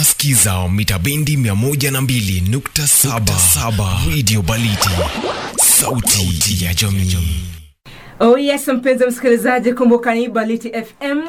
unasikiza mita bendi 102.7 radio baliti sauti ya jamii Oh yes, mpenzi msikilizaji, kumbuka ni Baliti FM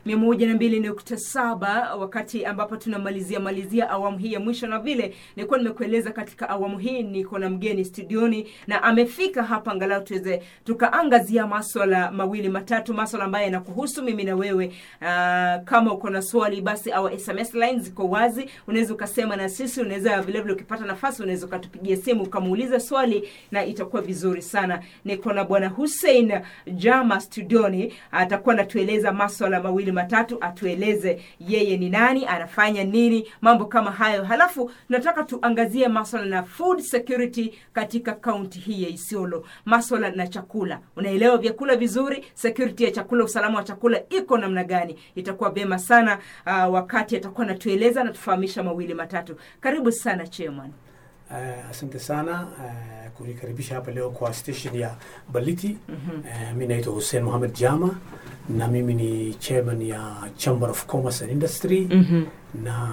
102.7 wakati ambapo tunamalizia malizia awamu hii ya mwisho, na vile nilikuwa nimekueleza katika awamu hii niko na mgeni studioni na amefika hapa, angalau tuweze tukaangazia maswala mawili matatu, maswala ambayo yanakuhusu mimi na wewe. Uh, kama uko na swali basi au SMS line ziko wazi, unaweza ukasema na sisi, unaweza vile vile ukipata nafasi unaweza ukatupigia simu ukamuuliza swali na itakuwa vizuri sana. Niko na bwana Hussein Jama studioni, atakuwa anatueleza maswala mawili matatu, atueleze yeye ni nani, anafanya nini, mambo kama hayo. Halafu tunataka tuangazie maswala na food security katika kaunti hii ya Isiolo, maswala na chakula. Unaelewa vyakula vizuri, security ya chakula, usalama wa chakula iko namna gani? Itakuwa vyema sana uh, wakati atakuwa anatueleza na tufahamisha mawili matatu. Karibu sana chairman. Uh, asante sana uh, kunikaribisha hapa leo kwa station ya Baliti. mm-hmm. Uh, mi naitwa Hussein Mohamed Jama na mimi ni chairman ya Chamber of Commerce and Industry mm-hmm. na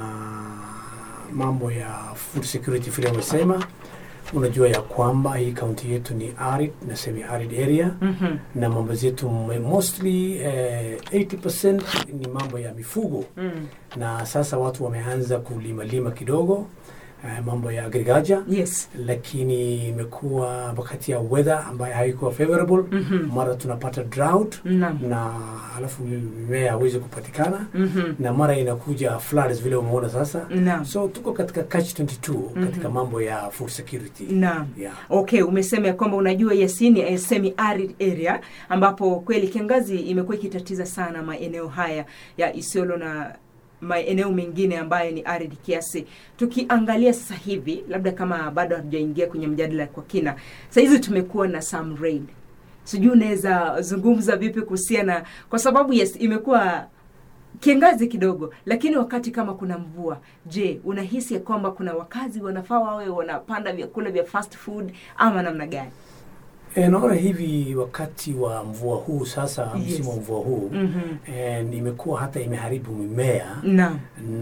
mambo ya food security vile wamesema. Unajua ya kwamba hii kaunti yetu ni arid na semi arid area Mm-hmm. na mambo zetu mostly eh, 80% ni mambo ya mifugo Mm. na sasa watu wameanza kulima lima kidogo eh, mambo ya agriculture Yes. lakini imekuwa wakati ya weather ambayo haikuwa favorable Mhm. mara tunapata drought Naam. na alafu mimea hawezi kupatikana Mhm. na mara inakuja floods vile umeona sasa Naam. so tuko katika catch 22 katika Mhm. mambo ya food security Naam. yeah. Okay, umesema ya kwamba unajua Yasini eh, semi arid area ambapo kweli kiangazi imekuwa ikitatiza sana maeneo haya ya Isiolo na maeneo mengine ambayo ni arid kiasi. Tukiangalia sasa hivi, labda kama bado hatujaingia kwenye mjadala kwa kina, saa hizi tumekuwa na some rain. Sijui unaweza zungumza vipi kuhusiana, kwa sababu yes, imekuwa kiangazi kidogo, lakini wakati kama kuna mvua, je, unahisi ya kwamba kuna wakazi wanafaa wawe wanapanda vyakula vya fast food ama namna gani? E, naona hivi wakati wa mvua huu sasa Yes. msimu wa mvua huu Mhm. e, imekuwa hata imeharibu mimea Naam.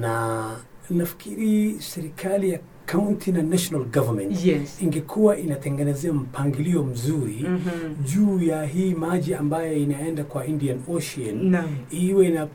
na nafikiri serikali ya county na national government Yes. ingekuwa inatengenezea mpangilio mzuri Mhm. juu ya hii maji ambayo inaenda kwa Indian Ocean Naam. iwe na, uh,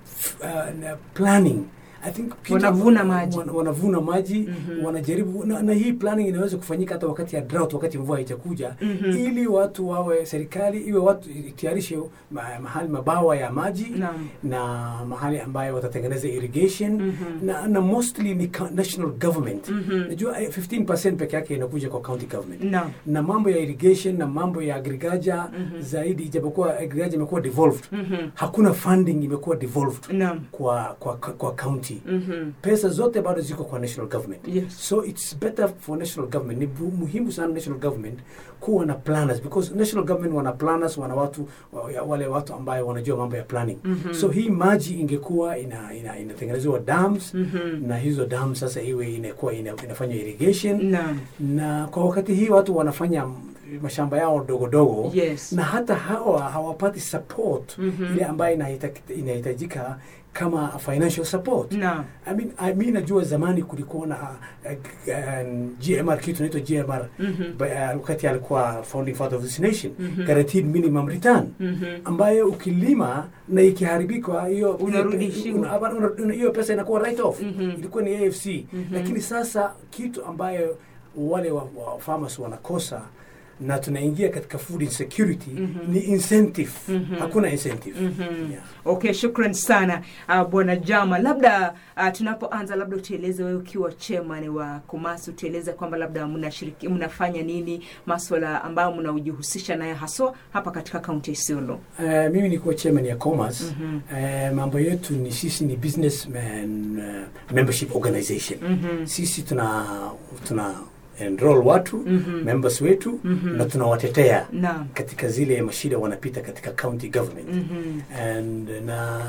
na planning I think people- Wanavuna maji. wana- wanavuna maji Mhm. wanajaribu na, na hii planning inaweza kufanyika hata wakati ya drought, wakati mvua haitakuja Mhm. ili watu wawe serikali iwe watu itayarishe ma, mahali mabawa ya maji Naam. na mahali ambayo watatengeneza irrigation Mhm. na, na mostly ni co- national government Mhm. najua eh, 15% peke yake inakuja kwa county government Naam. na mambo ya irrigation na mambo ya agriculture Mhm. zaidi ijapokuwa agriculture imekuwa devolved Mhm. hakuna funding imekuwa devolved Naam. kwa kwa kwa county Mhm. pesa zote bado ziko kwa national government Yes. so it's better for national government ni bu- muhimu sana national government kuwa na planners because national government wana planners wana watu wa- ya- wale watu ambayo wanajua mambo ya planning Mhm. so hii maji ingekuwa ina, ina, inatengenezewa dams Mhm. na hizo dams sasa iwe inakuwa ina, inafanya irrigation Naam. na kwa wakati hii watu wanafanya mashamba yao dogo dogo Yes. na hata hawa hawapati support Mhm. ile ambayo inahita- inahitajika kama financial support Naam. I mean, I mean najua zamani kulikuwa na uh, uh, GMR kitu inaitwa GMR Mhm. Ba- uh, wakati alikuwa founding father of this nation Mhm. guaranteed minimum return Mhm. ambayo ukilima na ikiharibika hiyo Unarudishiwa. una- una- una- una- hiyo pesa inakuwa write off Mhm. ilikuwa ni AFC Mhm. lakini sasa kitu ambayo wale wa, wa farmers wanakosa na tunaingia katika food insecurity Mhm. ni incentive Mhm. hakuna incentive Mhm. yeah. Okay, shukran sana uh, bwana Jama. Labda uh, tunapoanza, labda utueleze wewe ukiwa chairman wa Kumasi, utueleze kwamba labda mnashiriki mnafanya nini, maswala ambayo mnaojihusisha nayo haswa hapa katika kaunti ya Isiolo. Uh, mimi nikuwa chairman ya Commerce Mhm. uh, mambo yetu ni sisi ni businessman uh, membership organization Mhm. sisi tuna tuna enroll watu Mhm. members wetu Mhm. na tunawatetea Naam. katika zile mashida wanapita katika county government Mhm. and na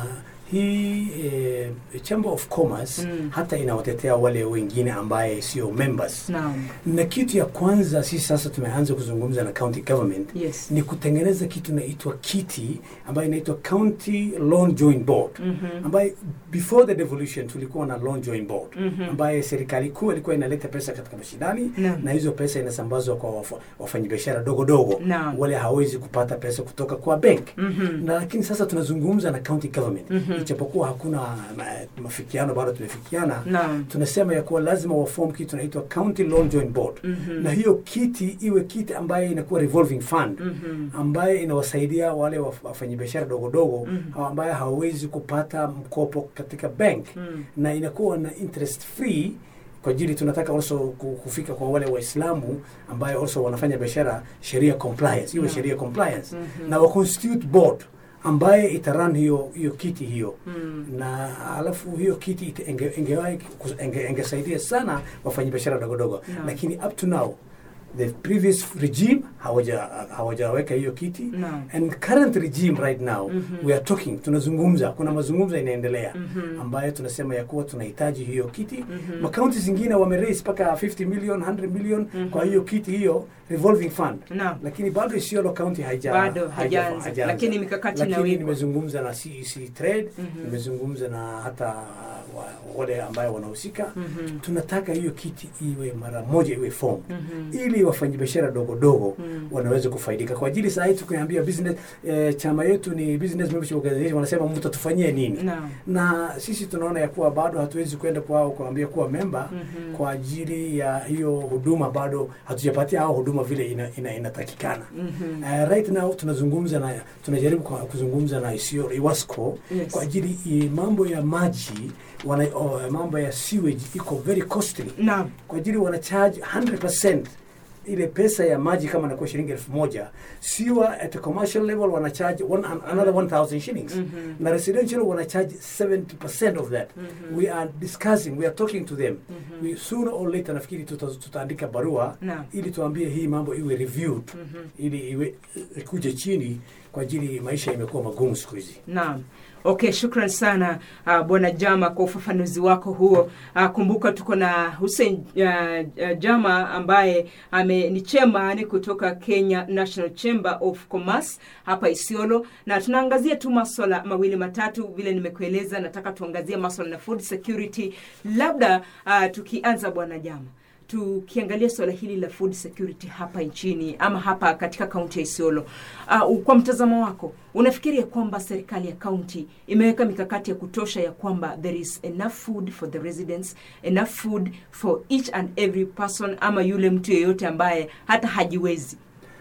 hii eh, chamber of commerce Mm. hata inawatetea wale wengine ambaye sio members Naam. na kitu ya kwanza sisi sasa tumeanza kuzungumza na county government Yes. ni kutengeneza kitu inaitwa kiti ambayo inaitwa county loan joint board Mhm. ambaye before the devolution tulikuwa na loan joint board Mhm. ambaye serikali kuu ilikuwa inaleta pesa katika mashindani Naam. na hizo pesa inasambazwa kwa wafa- wafanyabiashara dogo dogo Naam. wale hawezi kupata pesa kutoka kwa bank Mhm. na lakini sasa tunazungumza na county government Mhm. ijapokuwa hakuna ma- mafikiano bado tumefikiana Naam. tunasema ya kuwa lazima waform kitu tunaitwa county loan joint board Mhm. na hiyo kiti iwe kiti ambaye inakuwa revolving fund Mhm. ambaye inawasaidia wale waf- wafanyabiashara dogo dogo Mhm. ambaye hawawezi kupata mkopo katika bank Mhm. na inakuwa na interest free kwa ajili tunataka also ku- kufika kwa wale waislamu ambayo also wanafanya biashara sheria compliance iwe Yeah. sheria compliance Mhm. na wa constitute board ambaye itaran hiyo hiyo kiti hiyo Mhm. na alafu hiyo kiti ite- inge- ingewahi kus- inge- ingesaidia sana wafanyabiashara dogo dogo Naam. lakini up to now the previous regime hawaja hawajaweka hiyo kiti Naam. and current regime right now Mhm. we are talking tunazungumza kuna mazungumzo inaendelea Mhm. ambayo tunasema ya kuwa tunahitaji hiyo kiti Mhm. makaunti zingine wameraise mpaka 50 million 100 million Mhm. kwa hiyo kiti hiyo revolving fund Naam. lakini bado Isiolo county haija Bado haija- hajaanza, hajaanza. lakini mikakati lakini inawekwa. nimezungumza na CEC Trade Mhm. nimezungumza na hata wa, wale ambayo wanahusika Mhm. tunataka hiyo kiti iwe mara moja iwe form Mhm. ili wafanyabiashara dogo dogo Mhm. wanaweza kufaidika kwa ajili saa hii tukiambia business eh, chama yetu ni business membership organization wanasema mtatufanyie nini Naam. na sisi tunaona ya kuwa bado hatuwezi kwenda kwao kuambia kuwa memba Mhm. kwa ajili ya hiyo huduma bado hatujapatia hao huduma vile ina, ina, inatakikana Mhm. Uh, right now tunazungumza na tunajaribu kwa- kuzungumza na Isiolo Iwasco Yes. kwa ajili i, mambo ya maji wana, oh, mambo ya sewage iko very costly Naam. kwa ajili wana charge 100% ile pesa ya maji kama inakuwa shilingi elfu moja siwa at a commercial level wana charge one, an- another 1000 shillings Mhm. na residential wana charge 70% of that Mhm. we are discussing we are talking to them Mhm. we sooner or later nafikiri tuta, tutaandika barua Naam. ili tuambie hii mambo iwe reviewed Mhm. ili iwe ikuje chini kwa ajili maisha imekuwa magumu siku hizi Naam. Okay, shukran sana uh, Bwana Jama kwa ufafanuzi wako huo. Uh, kumbuka tuko na Hussein uh, uh, Jama ambaye ame, ni chairman kutoka Kenya National Chamber of Commerce hapa Isiolo, na tunaangazia tu maswala mawili matatu vile nimekueleza. Nataka tuangazie maswala na food security, labda uh, tukianza Bwana Jama tukiangalia suala hili la food security hapa nchini ama hapa katika kaunti ya Isiolo, uh, kwa mtazamo wako unafikiri ya kwamba serikali ya kaunti imeweka mikakati ya kutosha ya kwamba there is enough food for the residents, enough food for each and every person, ama yule mtu yeyote ambaye hata hajiwezi?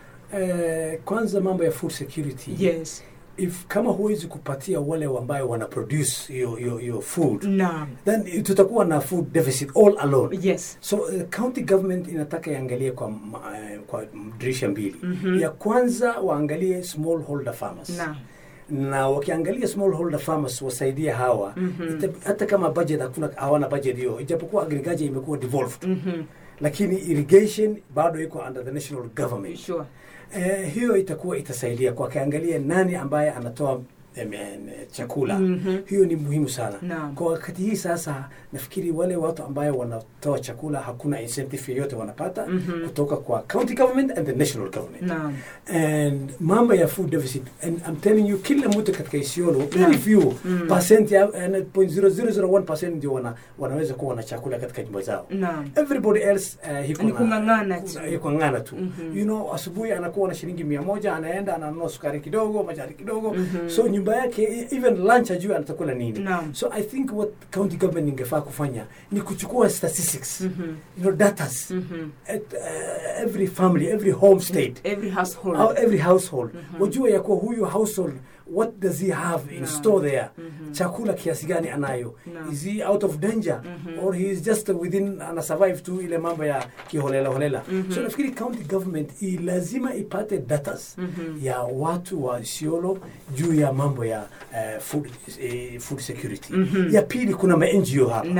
eh, kwanza mambo ya food security Yes. if kama huwezi kupatia wale ambayo wana produce hiyo hiyo hiyo food Naam. then tutakuwa na food deficit all alone Yes. so uh, county government inataka iangalie kwa ma- eh, kwa dirisha mbili Mhm. ya kwanza waangalie small holder farmers Naam. na wakiangalia small holder farmers wasaidie hawa Mhm. ita, hata kama budget hakuna hawana budget hiyo ijapokuwa agriculture imekuwa devolved Mhm. lakini irrigation bado iko under the national government Sure. eh, hiyo itakuwa itasaidia kwa kiangalia nani ambaye anatoa em, em, chakula Mhm. hiyo ni muhimu sana Naam. kwa wakati hii sasa nafikiri wale watu ambayo wanatoa chakula hakuna incentive yoyote wanapata Mhm. kutoka kwa county government and the national government Naam. and mambo ya food deficit and I'm telling you kila mtu katika Isiolo Naam. very few Mm. percent ya eh, 0.0001% ndio wana, wanaweza kuwa na chakula katika nyumba zao Naam. everybody else uh, hiko Ni na- kung'ang'ana kuna- tu. iko ng'ana tu Mhm. you know asubuhi anakuwa na shilingi mia moja anaenda ananunua sukari kidogo majani kidogo Mhm. so nyumba yake even lunch ajue atakula nini Naam. so i think what county government ingefaa kufanya ni kuchukua statistics Mhm. you know datas Mhm. at uh, every family every home state Every household. How every household Mhm. wajue ya kuwa huyu household what does he have in Naam. store there Mhm. chakula kiasi gani anayo Naam. is he out of danger Mhm. or he is just within ana survive tu ile mambo ya kiholela holela Mhm. so nafikiri county government i lazima ipate datas Mhm. ya watu wa Isiolo juu ya mambo ya uh, food, uh, food security Mhm. ya pili kuna ma NGO hapa Naam.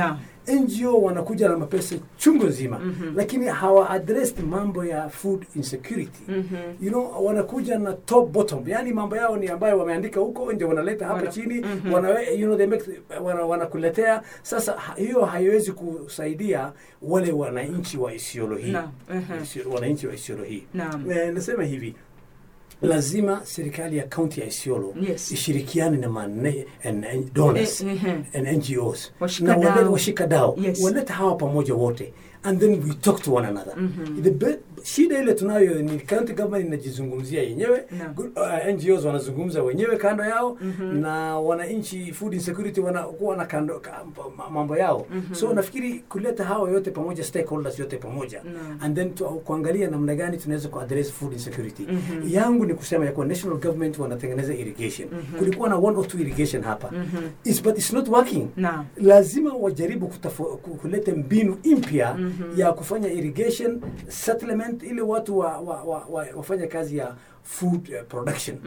ngo wanakuja na mapesa chungu nzima lakini hawa addressed mambo ya food insecurity you know wanakuja na top bottom yani mambo yao ni ambayo wameandika huko nje wanaleta hapa Wana- chini wana, you know, they make, wana, wanakuletea sasa ha- hiyo haiwezi kusaidia wale wananchi wa Isiolo hii Naam, mhm. Isio- wananchi wa Isiolo hii Naam. Eh, nasema hivi lazima serikali ya kaunti ya Isiolo Yes. ishirikiane na mane, and, and donors Eh, mhm. and NGOs Washikadau. na walete washikadau Yes. walete hawa pamoja wote and then we talk to one another the be, shida ile tunayo ni county government inajizungumzia yenyewe Naam. Good- uh, NGOs wanazungumza wenyewe kando yao na wananchi food insecurity wanakuwa na kando ka- ma- mambo yao so nafikiri kuleta hawa yote pamoja stakeholders yote pamoja Naam. and then tu, kuangalia namna gani tunaweza kuaddress food insecurity yangu ni kusema ya kuwa national government wanatengeneza irrigation kulikuwa na one or two irrigation hapa It's, but it's not working Naam. lazima wajaribu kutafo, ku- kuleta mbinu mpya ya kufanya irrigation settlement ili watu wa, wa, wa, wa, wafanye kazi ya food uh, production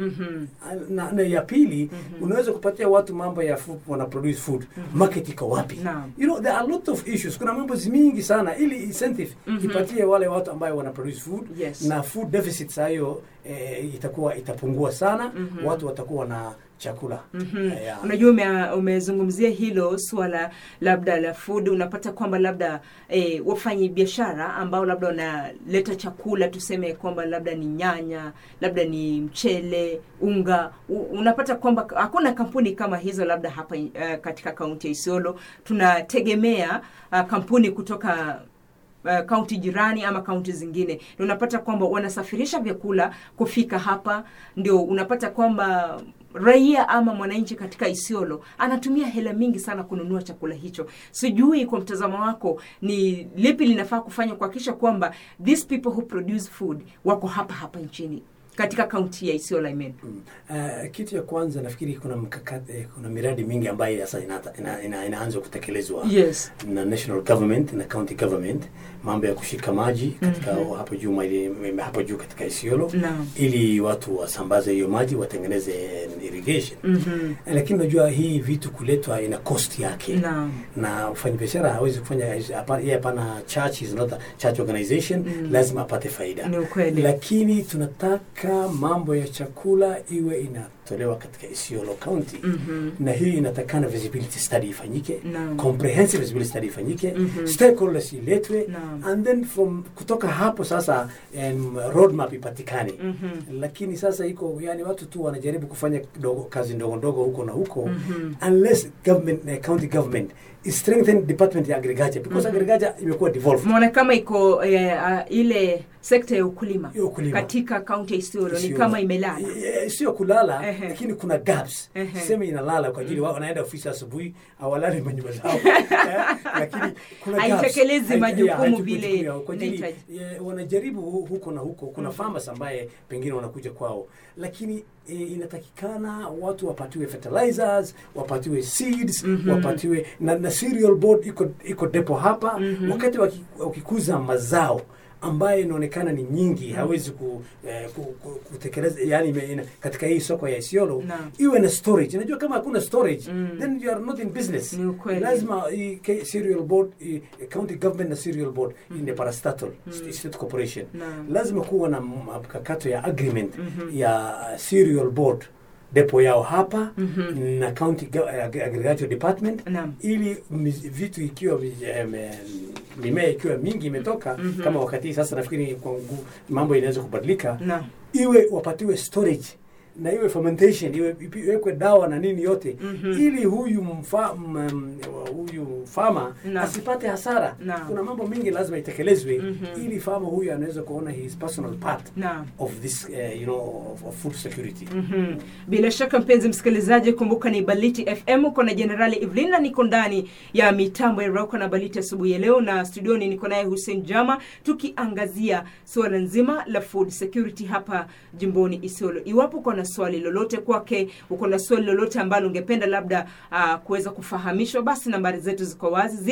na, na ya pili unaweza kupatia watu mambo ya food, wana produce food market iko wapi Naam. you know there are a lot of issues kuna mambo mingi sana ili incentive ipatie wale watu ambayo wana produce food Yes. na food deficits hayo eh, itakuwa itapungua sana watu watakuwa na chakula Eh, ya. unajua ume, umezungumzia hilo suala labda la food unapata kwamba labda eh, wafanyi biashara ambao labda wanaleta chakula tuseme kwamba labda ni nyanya labda ni mchele unga u, unapata kwamba hakuna kampuni kama hizo labda hapa uh, katika kaunti ya isiolo tunategemea uh, kampuni kutoka uh, kaunti jirani ama kaunti zingine na unapata kwamba wanasafirisha vyakula kufika hapa ndio unapata kwamba raia ama mwananchi katika isiolo anatumia hela mingi sana kununua chakula hicho sijui kwa mtazamo wako ni lipi linafaa kufanya kuhakikisha kwamba these people who produce food wako hapa hapa nchini katika kaunti ya isiolo I mean. Mm. Uh, kitu ya kwanza nafikiri kuna mkakati, eh, kuna miradi mingi ambayo sasa inaanza ina, ina, inaanza kutekelezwa yes na national government na county government, mambo ya kushika maji katika hapo juu maili- hapo juu katika Isiolo Naam. ili watu wasambaze hiyo maji watengeneze irrigation. Mhm. Lakini unajua hii vitu kuletwa ina cost yake Naam. na mfanyabiashara hawezi kufanya hapa- yeye hapana church is not a church organization lazima apate faida Ni ukweli. lakini tunataka mambo ya chakula iwe inatolewa katika Isiolo County Mhm. na hii inatakana visibility study ifanyike Naam. comprehensive visibility study ifanyike Mhm. stakeholders iletwe Naam. and then from kutoka hapo sasa um, roadmap ipatikane Mhm. lakini sasa iko yani watu tu wanajaribu kufanya kidogo, kazi ndogo ndogo huko na huko Mhm. unless government uh, county government is strengthen department ya agriculture because agriculture imekuwa devolved Umeona kama iko eh, uh, ile sekta ya ukulima Ya ukulima. katika kaunti ya Isiolo ni Isiolo. kama imelala. Eh, sio kulala Ehe. lakini kuna gaps Ehe. sema inalala kwa ajili wao wanaenda ofisi asubuhi awalali manyumba zao Eh, lakini kuna gaps. Haitekelezi Hai- majukumu ya, haichukui vile jukumu yao. kwa ajili inahitaji. eh, wanajaribu hu- huko na huko kuna farmers ambaye pengine wanakuja kwao lakini e, inatakikana watu wapatiwe fertilizers wapatiwe seeds wapatiwe na, na cereal board iko iko depo hapa wakati waki- wakikuza mazao ambayo inaonekana ni nyingi hawezi ku, eh, ku, ku, kutekeleza yani ime- ina, katika hii soko ya Isiolo Naam. iwe na storage. Unajua kama hakuna storage Mm. then you are not in business. Ni ukweli. Lazima hii ke- cereal board hii, county government na cereal board mm ni parastatal state, state corporation Naam. lazima kuwa na mkakato ya agreement ya cereal board depo yao hapa na county go- eh, ag- agriculture department Naam. ili miz- vitu ikiwa vi- em, em, mimea ikiwa mingi imetoka kama wakati hii sasa nafikiri kwa ngu- mambo inaweza kubadilika Naam. iwe wapatiwe storage na iwe fermentation iwe ipi- iwekwe dawa na nini yote ili huyu mfa, m, m, huyu fama Naam. asipate hasara Naam. kuna mambo mingi lazima itekelezwe ili fama huyu anaweza kuona his personal part Naam. of this uh, you know of, of food security Mhm. Bila shaka mpenzi msikilizaji, kumbuka ni Baliti FM, uko na Jenerali Evelina, niko ndani ya mitambo ya Rauka na Baliti asubuhi ya leo, na studioni niko naye Hussein Jama, tukiangazia suala nzima la food security hapa jimboni Isiolo. Iwapo uko na swali lolote kwake, uko na swali lolote ambalo ungependa labda uh, kuweza kufahamishwa, basi nambari zetu ziko wazi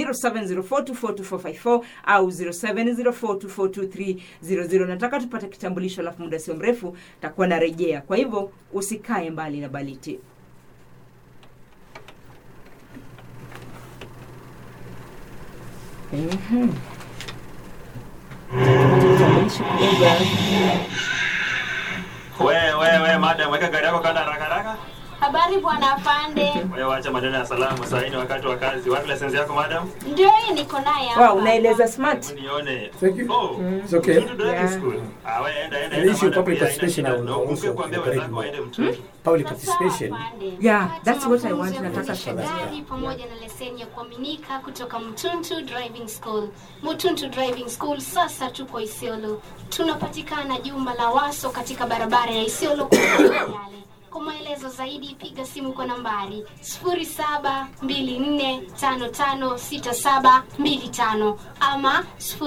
0704242454 au 0704242300. Nataka tupate kitambulisho, alafu muda sio mrefu takuwa narejea. Kwa hivyo usikae mbali na Baliti. Mhm. Tutamaishi kidogo. We, we, we, madam, weka gari yako kanda haraka haraka. Habari bwana afande. Wewe wacha maneno ya salamu, saa hii ni wakati wa kazi. Wapi lisensi yako madam? Ndio hii niko naye hapa. Wow, unaeleza smart. Hebu nione. Thank you. Oh, It's okay. mtu driving Yeah. school. Ah, we, enda, enda, An enda, issue madam, public pia haina participation shida. I will Na ukumbuke also kuambia encourage wenzako waende more. mtoni. Public Sawa, participation. afande. Yeah, Pata that's what I mafunzo want. ya Nataka kuendesha kuelezea. gari pamoja na leseni ya kuaminika kutoka Mtuntu Driving School. Mtuntu Driving School sasa tuko Isiolo. Tunapatikana jumba la Waso katika barabara ya Isiolo kuelekea Yale. Kwa maelezo zaidi piga simu kwa nambari 0724556725 ama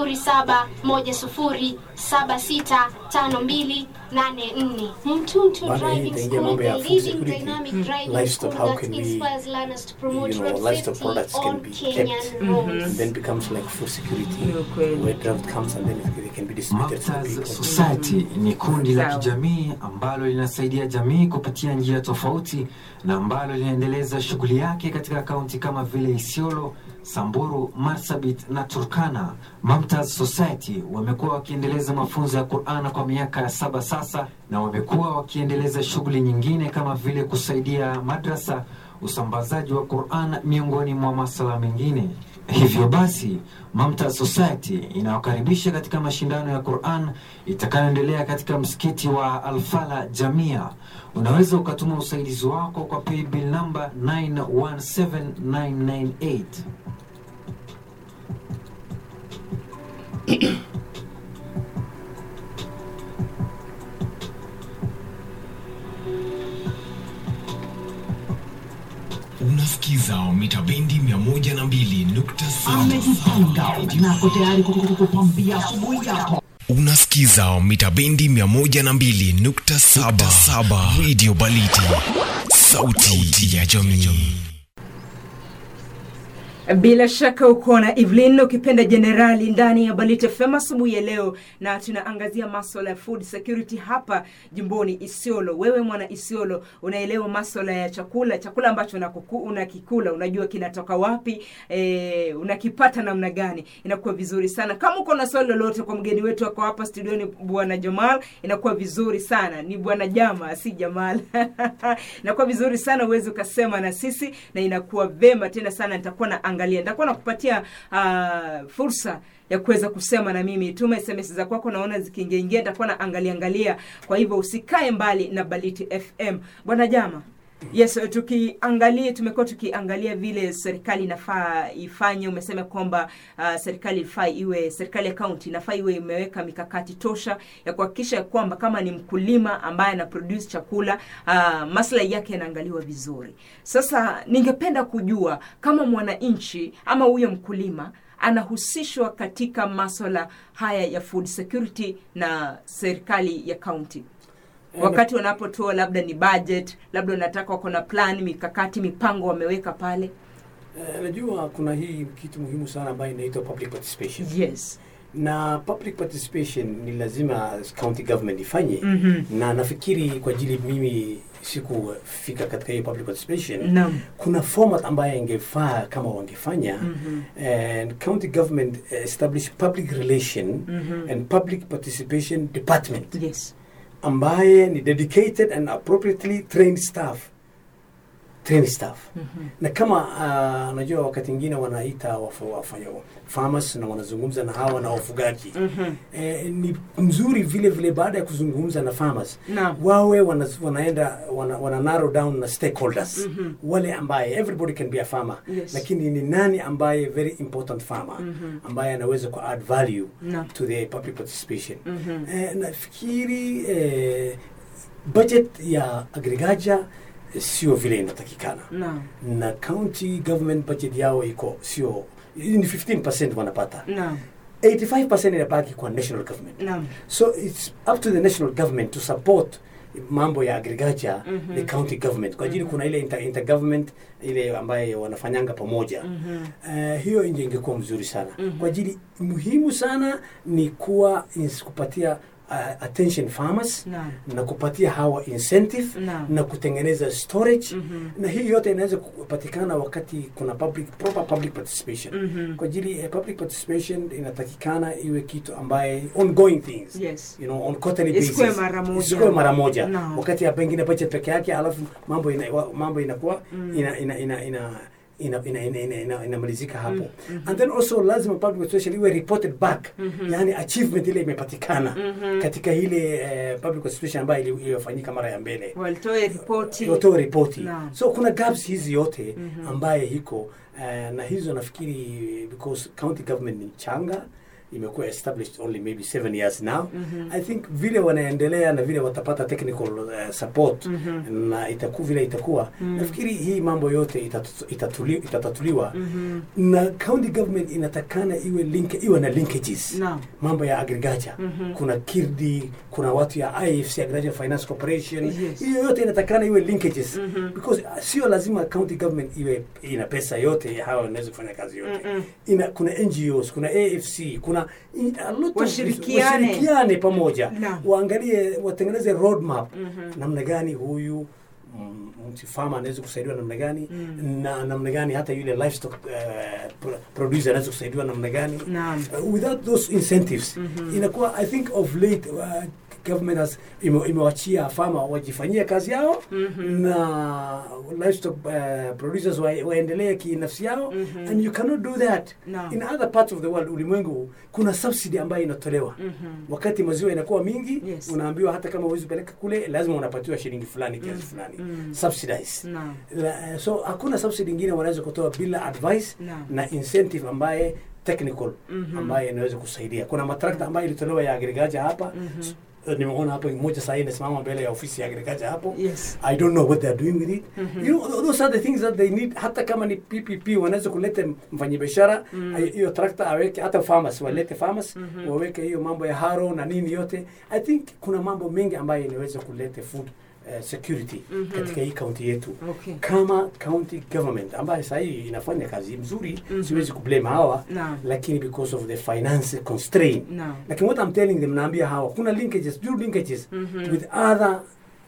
0710765284. Mtuntu Bana, hii Driving itaingia School, mambo ya the food leading security. dynamic driving Livestock, school how that can we, inspires learners to promote you know, road livestock safety products can on be Kenyan kept. roads. and then becomes like food security Ni ukweli. where drought comes and then it can be distributed to the Maptaz people. Society ni kundi la Sawa. kijamii ambalo linasaidia jamii kupitia njia tofauti na ambalo linaendeleza shughuli yake katika kaunti kama vile Isiolo, Samburu, Marsabit na Turkana. Maptaz Society wamekuwa wakiendeleza mafunzo ya Qur'an kwa miaka saba sasa na wamekuwa wakiendeleza shughuli nyingine kama vile kusaidia madrasa, usambazaji wa Qur'an miongoni mwa masuala mengine. Hivyo basi, Mamta Society inawakaribisha katika mashindano ya Quran itakayoendelea katika msikiti wa Alfala Jamia. Unaweza ukatuma usaidizi wako kwa paybill namba 917998. unasikiza mita bendi 102.7 amejipanga nako tayari kukupambia asubuhi yako unasikiza mita bendi 102.7 radio baliti sauti ya jamii bila shaka uko na evelyn ukipenda jenerali ndani ya balite fem asubuhi ya leo na tunaangazia maswala ya food security hapa jimboni isiolo wewe mwana isiolo unaelewa maswala ya chakula chakula ambacho unakuku- unakikula unajua kinatoka wapi e, unakipata namna gani inakuwa vizuri sana kama uko na swali lolote kwa mgeni wetu ako hapa studioni bwana jamal inakuwa vizuri sana ni bwana jama si jamal inakuwa vizuri sana uwezi ukasema na sisi na inakuwa vema tena sana nitakuwa naangalia nitakuwa nakupatia uh, fursa ya kuweza kusema na mimi tuma sms za kwako naona zikiingiaingia nitakuwa naangalia angalia kwa hivyo usikae mbali na baliti fm bwana jama yes tukiangalia tumekuwa tukiangalia vile serikali inafaa ifanye umesema kwamba uh, serikali ifaa iwe serikali ya kaunti inafaa iwe imeweka mikakati tosha ya kuhakikisha ya kwamba kama ni mkulima ambaye ana produce chakula uh, maslahi yake yanaangaliwa vizuri sasa ningependa kujua kama mwananchi ama huyo mkulima anahusishwa katika maswala haya ya food security na serikali ya kaunti wakati wanapotoa labda ni budget labda wanataka wako na plan mikakati mipango wameweka pale Eh, najua kuna hii kitu muhimu sana ambayo inaitwa public participation yes na public participation ni lazima county government ifanye Mhm. na nafikiri kwa ajili mimi sikufika katika hiyo public participation naam kuna format ambayo ingefaa kama wangefanya Mhm. and county government establish public relation Mhm. and public participation department yes ambaye ni dedicated and appropriately trained staff trained staff Mhm. na kama uh, najua wakati ingine wanaita wafu- wafanya farmers na wanazungumza na hawa na wafugaji Mhm. eh, ni mzuri vile vile baada ya kuzungumza na farmers naam wawe wana, wanaenda wana, wana narrow down na stakeholders Mhm. wale ambaye everybody can be a farmer Yes. lakini ni nani ambaye very important farmer Mhm. ambaye anaweza ku add value Naam. to the public participation Mhm. eh, nafikiri eh, budget ya agriculture eh, sio vile inatakikana naam na county government budget yao iko sio ni 15% wanapata naam 85% inabaki kwa national government naam so it's up to the national government to support mambo ya agriculture Mhm. the county government kwa ajili kuna ile inter, intergovernment ile ambaye wanafanyanga pamoja Mhm. Eh, hiyo nje ingekuwa mzuri sana Mhm. kwa ajili muhimu sana ni kuwa ins- kupatia uh, attention farmers Naam. na kupatia hawa incentive Naam. na kutengeneza storage na hii yote inaweza kupatikana wakati kuna public proper public participation kwa ajili ya public participation inatakikana iwe kitu ambaye ongoing things Yes. you know on quarterly Isikuwe basis mara moja. isikuwe mara moja Naam. wakati ya pengine budget peke yake alafu mambo ina, wa- mambo inakuwa ina ina ina, ina ina ina ina ina ina inamalizika hapo and then also lazima public participation iwe reported back yani achievement ile imepatikana katika ile eh, public participation ambayo ili- iliyofanyika mara ya mbele walitoe ripoti watoe ripoti Naam. so kuna gaps hizi yote ambaye hiko eh, na hizo nafikiri because county government ni changa imekuwa established only maybe seven years now i think vile wanaendelea na vile watapata technical uh, support na itaku vile itakuwa nafikiri hii mambo yote itatu- itatuli, itatatuliwa na county government inatakana iwe link, iwe na linkages Naam. mambo ya agriculture kuna kirdi kuna watu ya ifc agriculture finance corporation Yes. hiyo yote inatakana iwe linkages because uh, sio lazima county government iwe ina pesa yote hawa wanaweza kufanya kazi yote ina kuna ngos kuna afc kuna i- a lot of- Washirikiane. washirikiane pamoja Naam. waangalie watengeneze roadmap namna gani huyu mm, mtu farmer anaweza kusaidiwa namna gani na namna gani hata yule livestock uh, pro- producer anaweza kusaidiwa namna gani Naam. uh, without those incentives inakuwa i think of late uh, government has ime- imewachia farmer wajifanyie kazi yao na livestock uh, producers wa, waendelee kinafsi yao and you cannot do that Naam. in other parts of the world ulimwengu kuna subsidy ambayo inatolewa wakati maziwa inakuwa mingi Yes. unaambiwa hata kama huwezi peleka kule lazima unapatiwa shilingi fulani kiasi fulani subsidize Naam. La- so hakuna subsidy ingine wanaweza kutoa bila advice Naam. na incentive ambaye technical ambaye inaweza kusaidia kuna matrakta ambayo ilitolewa ya agriculture hapa S- uh, nimeona hapo moja sahii inasimama mbele ya ofisi ya agriculture hapo Yes. i don't know what they are doing with it you know those are the things that they need hata kama ni ppp wanaweza kuleta mfanyabiashara ay- hiyo trakta aweke hata farmers walete farmers waweke hiyo mambo ya haro na nini yote i think kuna mambo mengi ambayo inaweza kuleta food uh, security katika hii kaunti yetu Okay. kama county government ambayo sahii inafanya kazi mzuri siwezi kublame hawa Naam. lakini because of the finance constraint Naam. lakini what I'm telling them naambia hawa kuna linkages do linkages with other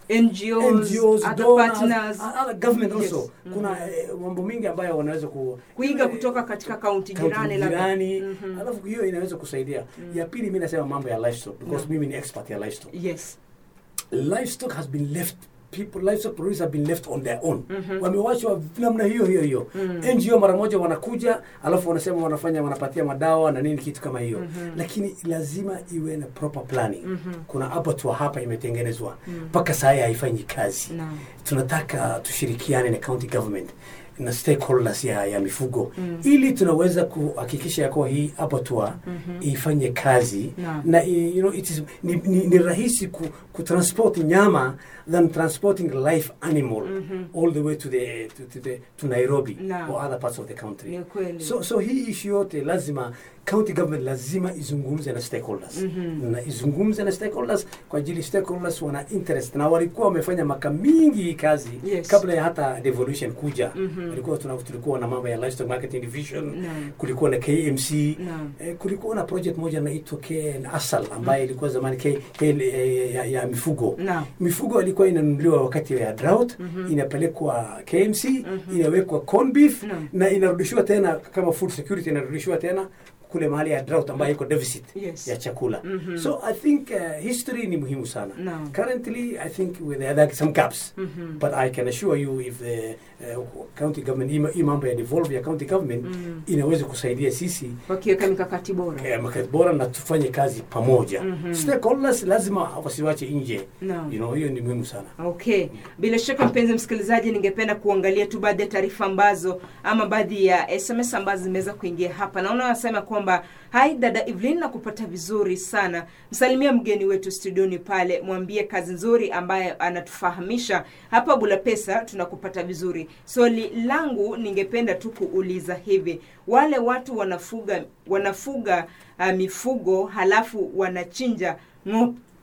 NGOs, NGOs, other donors, partners, other government Yes. also. Kuna eh, mambo mingi ambayo wanaweza ku kuiga kutoka katika kaunti kaunti jirani labda. jirani, Mhm. alafu hiyo inaweza kusaidia. Ya pili mimi nasema mambo ya livestock because mimi ni expert ya livestock. Yes. Livestock has been left people livestock producers have been left on their own wamewachwa namna hiyo hiyo hiyo ngo mara moja wanakuja alafu wanasema wanafanya wanapatia madawa na nini kitu kama hiyo lakini lazima iwe na proper planning kuna abattoir hapa imetengenezwa mpaka saa hii haifanyi kazi Naam. tunataka tushirikiane na county government na stakeholders ya, ya mifugo ili tunaweza kuhakikisha ya kuwa hii abattoir ifanye kazi Naam. na i- you know, it is, ni, ni, ni rahisi ku, kutransport nyama than transporting live animal all the way to the to, to, the, to Nairobi Naam. or other parts of the country Ni kweli. so, so hii issue yote lazima county government lazima izungumze na stakeholders na izungumze na stakeholders kwa ajili stakeholders wana interest na walikuwa wamefanya maka mingi hii kazi Yes. kabla ya hata devolution kuja walikuwa tuna, tulikuwa na mambo ya livestock marketing division Naam. kulikuwa na KMC Naam. eh, kulikuwa na project moja inaitwa KNASAL ambayo ilikuwa zamani K, K, eh, ya, ya mifugo Naam. mifugo ilikuwa inanunuliwa wakati ya drought inapelekwa KMC inawekwa corn beef Naam. na inarudishiwa tena kama food security inarudishiwa tena kule mahali ya drought ambayo iko deficit Yes. ya chakula so i think uh, history ni muhimu sana Naam. currently i think with there are some gaps but i can assure you if the uh, county government hii ma- hii mambo ya devolve ya county government inaweza kusaidia sisi wakiweka mikakati bora. eh, makati bora na tufanye kazi pamoja stakeholders lazima wasiwache nje Naam. you know hiyo ni muhimu sana Okay, bila shaka mpenzi msikilizaji, ningependa kuangalia tu baadhi ya taarifa ambazo ama baadhi ya SMS ambazo zimeweza kuingia hapa. Naona wanasema kwamba hai dada Evelyn, na kupata vizuri sana. Msalimia mgeni wetu studioni pale, mwambie kazi nzuri ambaye anatufahamisha hapa Bulapesa, tunakupata vizuri. Swali langu ningependa tu kuuliza hivi, wale watu wanafuga wanafuga uh, mifugo halafu wanachinja ng'ombe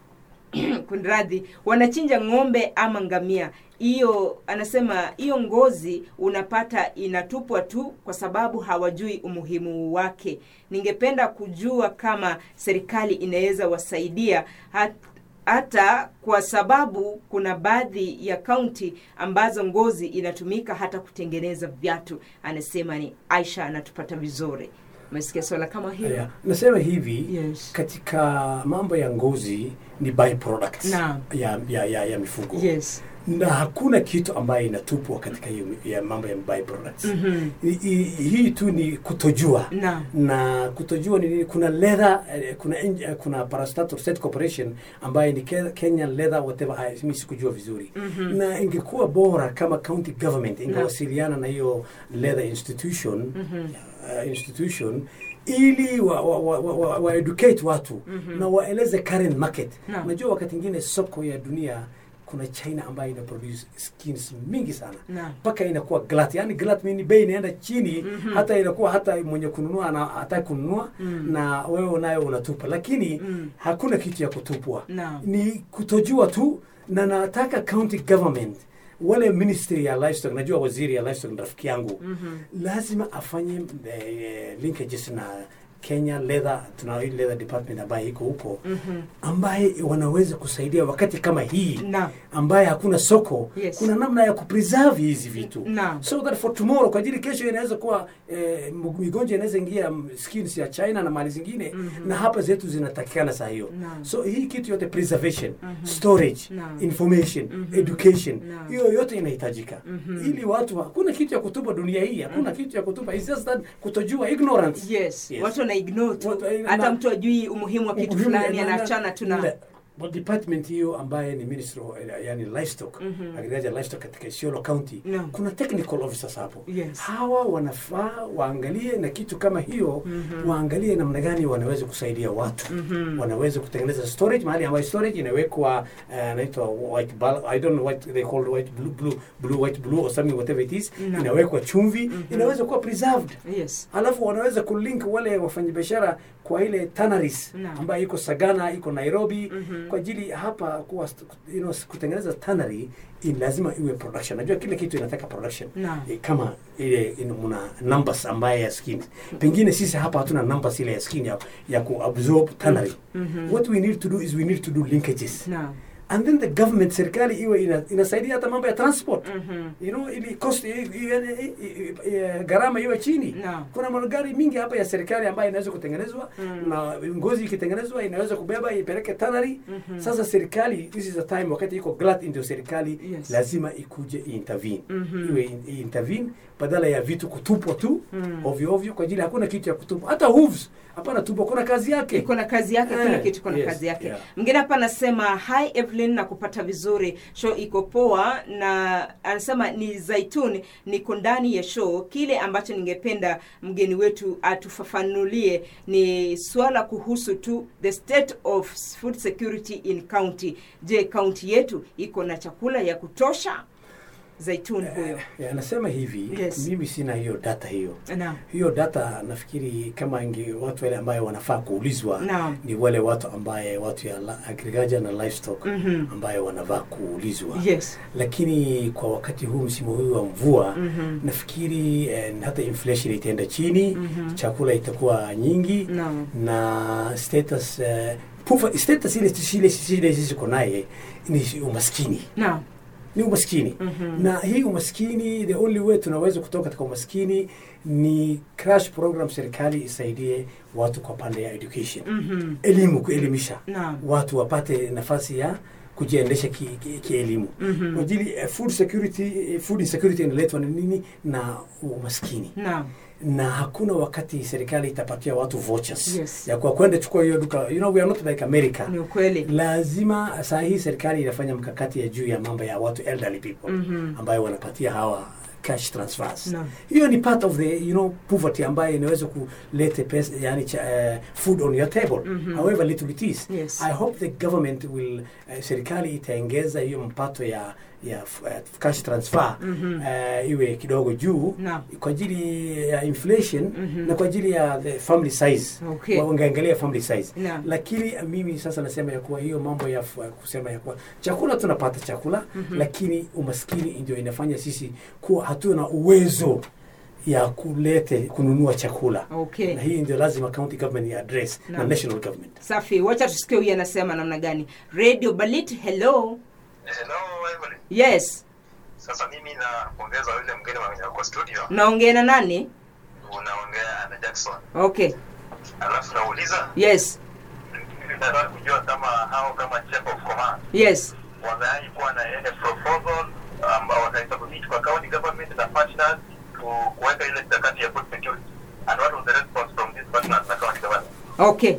kunradhi wanachinja ng'ombe ama ngamia hiyo anasema hiyo ngozi unapata inatupwa tu kwa sababu hawajui umuhimu wake ningependa kujua kama serikali inaweza wasaidia hat, hata kwa sababu kuna baadhi ya kaunti ambazo ngozi inatumika hata kutengeneza viatu anasema ni aisha anatupata vizuri umesikia swala kama hilo Yeah. nasema hivi Yes. katika mambo ya ngozi ni byproduct Naam. ya, ya, ya, ya mifugo yes na hakuna kitu ambayo inatupwa katika hiyo ya mambo ya byproducts Mhm. I- i- hii tu ni kutojua Naam. na kutojua ni nini kuna leather eh, kuna en- eh, kuna parastatal state corporation ambayo ni Ke- Kenya leather whatever haya mimi sikujua vizuri na ingekuwa bora kama county government ingewasiliana na hiyo leather institution uh, institution ili wa, wa, wa, wa, wa, wa educate watu na waeleze current market Naam. unajua wakati ingine soko ya dunia kuna china ambayo ina produce skins mingi sana Naam. mpaka inakuwa glut yani glut mini bei inaenda chini hata inakuwa hata mwenye kununua ana hataki kununua na wewe nayo unatupa lakini hakuna kitu ya kutupwa Naam. ni kutojua tu na nataka county government wale ministry ya livestock najua waziri ya livestock ni rafiki yangu lazima afanye eh, linkages na Kenya leather tuna hii leather department ambaye iko huko ambaye wanaweza kusaidia wakati kama hii Naam. ambaye hakuna soko Yes. kuna namna ya kupreserve hizi vitu Naam. so that for tomorrow kwa ajili kesho inaweza kuwa eh, migonjwa inaweza ingia mm, skins ya China na mali zingine na hapa zetu zinatakikana saa hiyo Naam. so hii kitu yote preservation storage Naam. information education Naam. hiyo yote inahitajika ili watu hakuna kitu ya kutupa dunia hii hakuna kitu ya kutupa It's just that kutojua ignorance yes, Yes. watu wana ignore tu Watu- na- hata mtu ajui umuhimu wa kitu Umuhimu fulani ya- na- anaachana tu na na- Well, department hiyo ambaye ni ministry of, eh, yani livestock agriculture livestock katika Isiolo county Naam. kuna technical officers hapo Yes. hawa wanafaa waangalie na kitu kama hiyo waangalie namna gani wanaweza kusaidia watu wanaweza kutengeneza storage mahali ambayo storage inawekwa uh, naitwa white bal I don't know what they call white blue blue blue white blue or something whatever it is Naam. inawekwa chumvi inaweza kuwa preserved yes alafu wanaweza kulink wale wafanyabiashara kwa ile tanneries Naam. ambayo iko Sagana iko Nairobi kwa ajili hapa kuwa, you know, kutengeneza tannery in lazima iwe production. Najua kila kitu inataka production Naam. e, kama ile in- muna numbers ambaye ya skin. Pengine sisi hapa hatuna numbers ile ya skin ya, ya kuabsorb tannery. What we need to do is we need to do linkages naam and then the government serikali iwe ina, inasaidia hata mambo ya transport you know ili cost i- i- i- i- i- gharama iwe chini Naam. kuna magari mingi hapa ya serikali ambayo inaweza kutengenezwa na ngozi ikitengenezwa inaweza kubeba ipeleke tannery sasa serikali this is the time wakati iko glut ndio serikali Yes. lazima ikuje intervene iwe in- intervene badala ya vitu kutupwa tu ovyo ovyo kwa ajili hakuna kitu ya kutupwa hata hooves hapana tupwa kuna kazi yake iko na kazi yake Eh, kila kitu iko na yes, kazi yake yeah. mwingine hapa anasema hi evelyn na kupata vizuri show iko poa na anasema ni zaituni niko ndani ya show kile ambacho ningependa mgeni wetu atufafanulie ni swala kuhusu tu the state of food security in county je kaunti yetu iko na chakula ya kutosha zaituni huyo Eh, anasema hivi Yes. mimi sina hiyo data hiyo naam hiyo data nafikiri kama inge watu wale ambayo wanafaa kuulizwa Naam. ni wale watu ambaye watu ya la- agriculture na livestock Mhm. ambayo wanafaa kuulizwa yes lakini kwa wakati huu msimu huu wa mvua Mhm. nafikiri eh, hata inflation itaenda chini chakula itakuwa nyingi Naam. na status eh, pufa, status ile ile ile sisi tuko naye ni umaskini naam ni umaskini na hii umaskini the only way tunaweza kutoka katika umaskini ni crash program serikali isaidie watu kwa pande ya education Mhm. elimu kuelimisha Naam. watu wapate nafasi ya kujiendesha kielimu ki, ki kielimu. Mhm. kwa ajili eh, food security eh, food insecurity inaletwa na nini na umaskini naam na hakuna wakati serikali itapatia watu vouchers Yes. ya kwa kwenda chukua hiyo duka you know we are not like America ni ukweli lazima saa hii serikali inafanya mkakati ya juu ya mambo ya watu elderly people Mhm. ambayo wanapatia hawa cash transfers Naam. hiyo ni part of the you know poverty ambayo inaweza kuleta pesa yani cha, uh, food on your table however little it is Yes. i hope the government will uh, serikali itaongeza hiyo mpato ya ya f- eh, cash transfer eh, iwe kidogo juu Naam. kwa ajili ya inflation na kwa ajili ya the family size Okay. Wa- wangeangalia family size Naam. lakini mimi sasa nasema ya kuwa hiyo mambo ya f- kusema ya kuwa chakula tunapata chakula lakini umaskini ndio inafanya sisi kuwa hatuna uwezo ya kulete kununua chakula Okay. na hii ndio lazima county government ya address na Naam. national government safi wacha tusikie huyu anasema namna gani radio balit hello Hello, Emily. yes Sasa mimi napongeza yule mgeni mwenye kwa studio. naongea na nani Unaongea na Jackson. okay Alafu nauliza yes nataka kujua kama hao kama chief of command yes wamewahi kuwa na ile proposal ambao wataisubmit kwa county government na partners ku- kuweka ile mikakati ya food security and what was the response from these partners na county government okay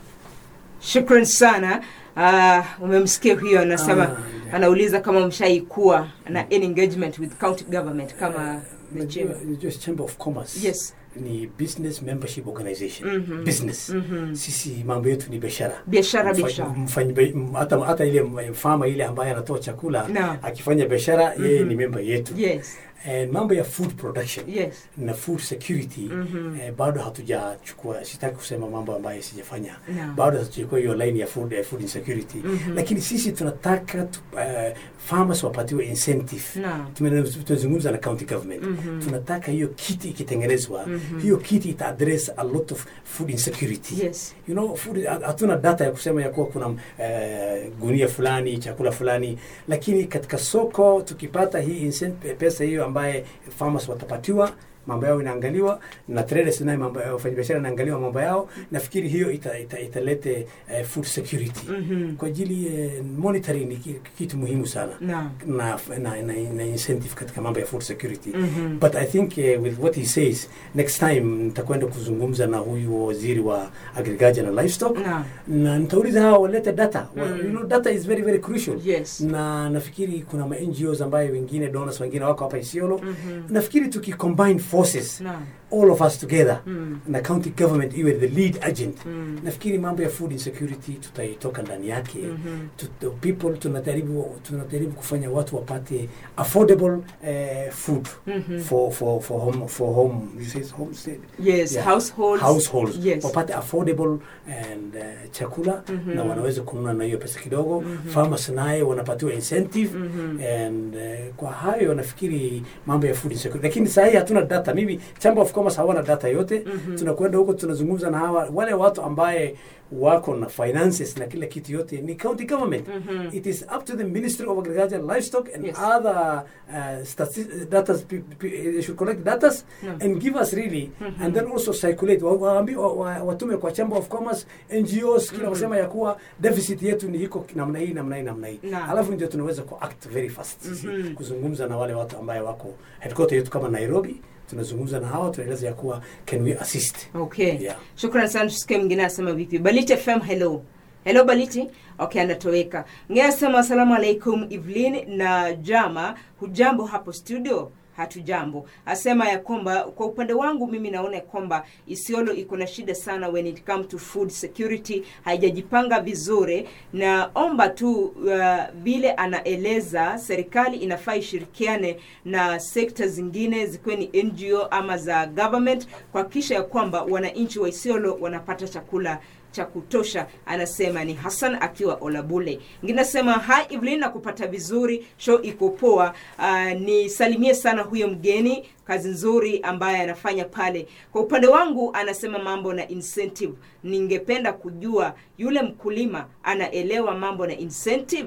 shukran sana uh, umemsikia huyo anasema Ah, yeah. anauliza kama mshaikuwa na any engagement with county government kama the Unajua- chamber. unajua chamber of commerce Yes. ni business membership organization business sisi mambo yetu ni biashara Biashara, Mfa- biashara. mfanyi be- m- hata hata ile m- mfama ile ambaye anatoa chakula Naam. akifanya biashara yeye ni member yetu yes And mambo ya food production yes na food security eh, bado hatujachukua sitaki kusema mambo ambayo sijafanya Naam. bado hatujachukua hiyo line ya food, eh, food insecurity lakini sisi tunataka tu, eh, farmers wapatiwe incentive Naam. Tume- tumezungumza na county government tunataka hiyo kiti ikitengenezwa hiyo kiti ita address a lot of food insecurity Yes. you know food hatuna data ya kusema ya kuwa kuna eh, gunia fulani chakula fulani lakini katika soko tukipata hii incent- pesa hiyo ambaye farmers watapatiwa mambo yao inaangaliwa na traders naye mambo yao wafanyabiashara inaangaliwa mambo yao nafikiri hiyo ita, ita, italete eh, food security kwa ajili eh, monitoring ni ki- kitu muhimu sana Naam. na, na, na, na incentive katika mambo ya food security but i think uh, with what he says next time nitakwenda kuzungumza na huyu waziri wa agriculture na livestock Naam. na nitauliza hao walete data Wa- you know, data is very very crucial Yes. na nafikiri kuna ma NGOs ambayo wengine donors wengine wako hapa Isiolo nafikiri tukicombine forces Naam. all of us together na county government iwe the lead agent nafikiri mambo ya food insecurity tutaitoka ndani yake Tut- people tunajaribu tunajaribu kufanya watu wapate affordable eh, food for for for home for home you say it's homestead Yes, households. households Yes. wapate affordable and uh, chakula na wanaweza kununua na hiyo pesa kidogo farmers naye wanapatiwa incentive and uh, kwa hayo nafikiri mambo ya food insecurity lakini saa hii hatuna data mimi chamber of commerce hawana data yote tunakwenda huko tunazungumza na hawa wale watu ambaye wako na finances na kila kitu yote ni county government it is up to the ministry of agriculture livestock and Yes. other uh, stati- data they should collect data and give us really and then also circulate Wa- waambi- wa- wa- watume kwa chamber of commerce ngos kila wasema ya kuwa deficit yetu ni iko namna hii namna hii namna hii Naam. alafu ndio tunaweza ku act very fast sisi kuzungumza na wale watu ambaye wako headquarter yetu kama nairobi tunazungumza na hawa tunaeleza ya kuwa can we assist okay Yeah. shukran sana tusikie mwingine anasema vipi baliti fm hello hello baliti okay anatoweka mwingine anasema asalamu alaikum evelyn na jama hujambo hapo studio hatujambo asema ya kwamba kwa upande wangu mimi naona ya kwamba isiolo iko na shida sana when it come to food security haijajipanga vizuri naomba tu uh, vile anaeleza serikali inafaa ishirikiane na sekta zingine zikiwe ni ngo ama za government kuhakikisha ya kwamba wananchi wa isiolo wanapata chakula cha kutosha anasema ni hassan akiwa olabule ngine nasema hi evelyn nakupata vizuri show iko poa uh, nisalimie sana huyo mgeni kazi nzuri ambaye anafanya pale kwa upande wangu anasema mambo na incentive ningependa kujua yule mkulima anaelewa mambo na incentive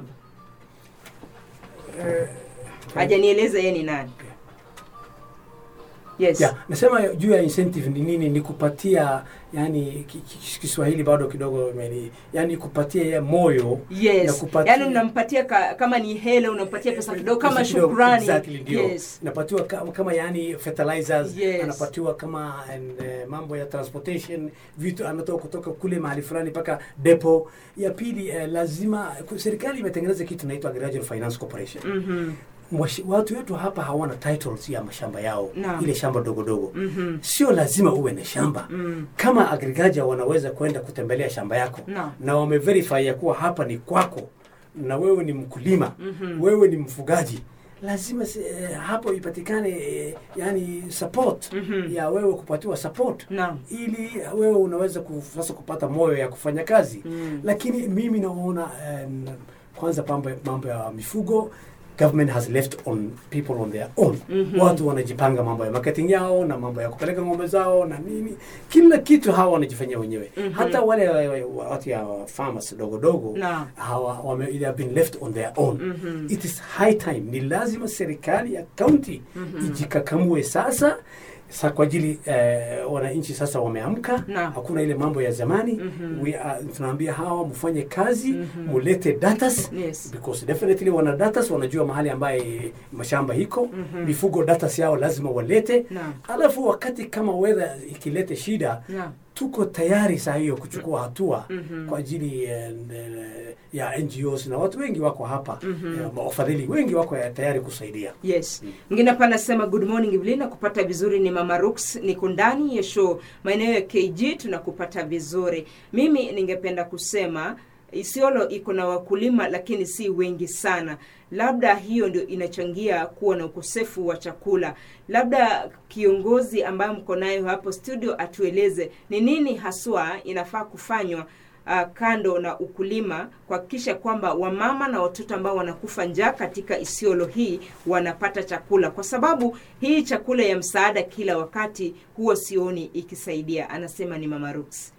hajanieleza yeye ni nani yes yeah, nasema juu ya incentive ni nini ni kupatia yani ki- ki- kiswahili bado kidogo imeni yani kupatia ya moyo na yes kupatia yaani unampatia ka, kama ni hela unampatia pesa kidogo kama Pesa kidogo, shukrani exactly, ndio. yes napatiwa kama, kama yani fertilizers Yes. anapatiwa kama and, uh, mambo ya transportation vitu anatoka kutoka kule mahali fulani mpaka depo ya pili uh, lazima ku- serikali imetengeneza kitu inaitwa agricultural finance corporation Mhm. Mwashi- watu wetu hapa hawana titles ya mashamba yao Naam. ile shamba dogo dogo sio lazima uwe na shamba kama agriculture wanaweza kwenda kutembelea shamba yako Naam. na wameverify ya kuwa hapa ni kwako na wewe ni mkulima wewe ni mfugaji lazima se, eh, hapo ipatikane eh, yani support ya wewe kupatiwa support Naam. ili wewe unaweza ku, sasa kupata moyo ya kufanya kazi Mm. lakini mimi naona eh, kwanza mambo mambo ya mifugo government has left on people on their own Mhm. watu wanajipanga mambo ya marketing yao na mambo ya kupeleka ng'ombe zao na nini kila kitu hawa wanajifanyia wenyewe Mhm. hata wale wa- watu ya farmers dogo dogo Naam. hawa wame, they have been left on their own Mhm. it is high time ni lazima serikali ya county ijikakamue sasa sa kwa ajili eh, wananchi sasa wameamka Naam. hakuna ile mambo ya zamani Mhm. We are, tunaambia hawa mfanye kazi mulete datas Yes. because definitely wana datas wanajua mahali ambaye mashamba iko mifugo datas yao lazima walete Naam. alafu wakati kama weather ikilete shida Naam. tuko tayari saa hiyo kuchukua hatua Mhm. kwa ajili eh, eh, ya NGOs na watu wengi wako hapa eh, wafadhili wengi wako ya tayari kusaidia yes mwingine hapa anasema good morning Evelyn nakupata vizuri ni mama Rux niko ndani ya show maeneo ya KG tunakupata vizuri mimi ningependa kusema Isiolo iko na wakulima lakini si wengi sana labda hiyo ndio inachangia kuwa na ukosefu wa chakula labda kiongozi ambaye mko nayo hapo studio atueleze ni nini haswa inafaa kufanywa uh, kando na ukulima kuhakikisha kwamba wamama na watoto ambao wanakufa njaa katika Isiolo hii wanapata chakula, kwa sababu hii chakula ya msaada kila wakati huwa sioni ikisaidia. Anasema ni Mama Roots.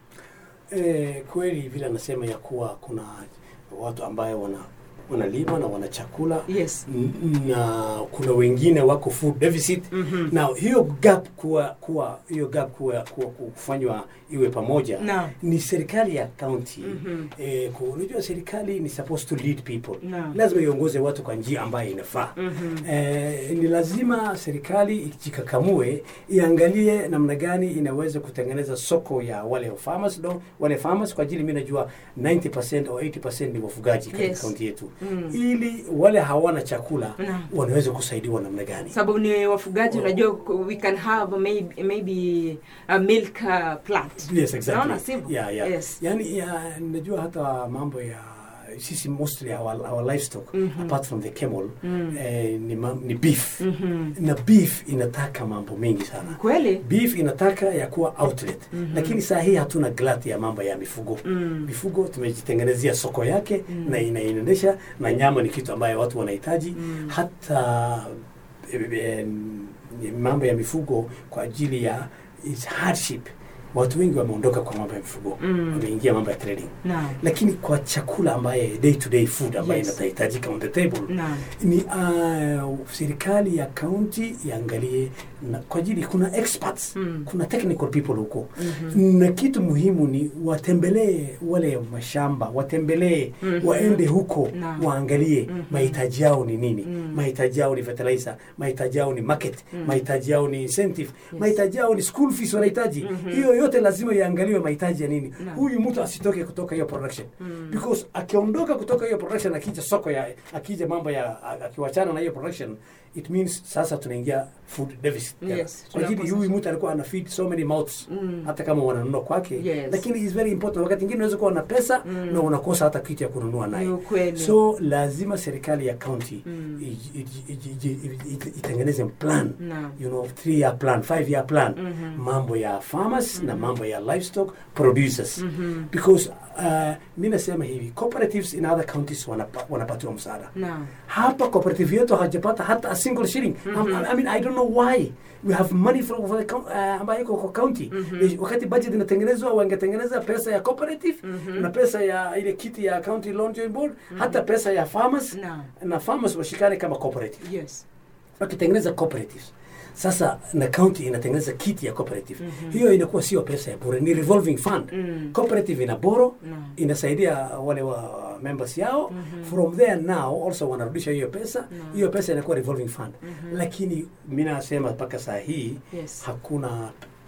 Eh, kweli vile anasema ya kuwa kuna watu ambaye wana wanalima na wana chakula Yes. N- na kuna wengine wako food deficit Mhm. na hiyo gap kuwa kuwa hiyo gap kuwa, kuwa kufanywa iwe pamoja Naam. ni serikali ya county Mhm. eh, ku- unajua serikali ni supposed to lead people Naam. lazima iongoze watu kwa njia ambayo inafaa Mhm. eh, ni lazima serikali ijikakamue iangalie namna gani inaweza kutengeneza soko ya wale farmers do, wale farmers kwa ajili mi najua 90% au 80% ni wafugaji katika Yes. kaunti yetu Mm. ili wale hawana chakula Naam. wanaweza kusaidiwa namna gani sababu ni wafugaji unajua we can have maybe, maybe a milk uh, plant yes exactly Naona sivyo? yeah, yeah. Yes. yani ya, najua hata mambo ya sisi mostly our, our livestock Mhm. apart from the camel Mm. eh, ni, ma, ni beef Mhm. na beef inataka mambo mengi sana kweli beef inataka ya kuwa outlet Mhm. lakini saa hii hatuna glat ya mambo ya mifugo Mm. mifugo tumejitengenezea soko yake Mm. na inaendesha na nyama ni kitu ambayo watu wanahitaji Mm. hata eh, eh, mambo ya mifugo kwa ajili ya its hardship watu wengi wameondoka kwa mambo ya mifugo Mm. wameingia mambo ya trading Naam. lakini kwa chakula ambaye day to day food ambaye Yes. inahitajika on the table Naam. ni uh, serikali ya county iangalie na, kwa ajili kuna experts Mm. kuna technical people huko Mhm. na kitu muhimu ni watembelee wale mashamba watembelee Mhm. waende huko Naam. waangalie Mhm. mahitaji yao ni nini Mm. mahitaji yao ni fertilizer mahitaji yao ni market Mm. mahitaji yao ni incentive Yes. mahitaji yao ni school fees wanahitaji Mhm. hiyo yote lazima iangaliwe mahitaji ya nini Naam. huyu mtu asitoke kutoka hiyo production Mm. because akiondoka kutoka hiyo production akija soko ya akija mambo ya akiwachana na hiyo production it means sasa tunaingia food deficit tena. Yes, kwa ajili tunakosa- huyu mtu alikuwa ana feed so many mouths Mm. hata kama wananunua kwake Yes. lakini is very important wakati mwingine unaweza kuwa na pesa Mm. na unakosa hata kitu ya kununua Ni naye ukweli. so lazima serikali ya county Mm. iji- iji- iji- iji- iti- itengeneze plan Naam. you know three year plan five year plan Mhm. mambo ya farmers na mambo ya livestock producers Mhm. because uh, mi nasema hivi cooperatives in other counties wanapa, wanapatiwa msaada Naam. hapa cooperative yetu hajapata hata a single shilling Mhm. I, I mean i don't know why we have money from for the, coun- uh, ambayo iko kwa county Mhm. Eh, wakati budget inatengenezwa wangetengeneza pesa ya cooperative Mhm. na pesa ya ile kiti ya county loan joint board hata pesa ya farmers Naam. na farmers washikane kama cooperative Yes. wakitengeneza cooperatives sasa na county inatengeneza kiti ya cooperative Mhm. hiyo inakuwa sio pesa ya bure ni revolving fund Mm. cooperative ina boro Naam. inasaidia wale wa members yao Mhm. from there now also wanarudisha hiyo pesa Naam. hiyo pesa inakuwa revolving fund Mhm. lakini mi nasema mpaka saa hii Yes. hakuna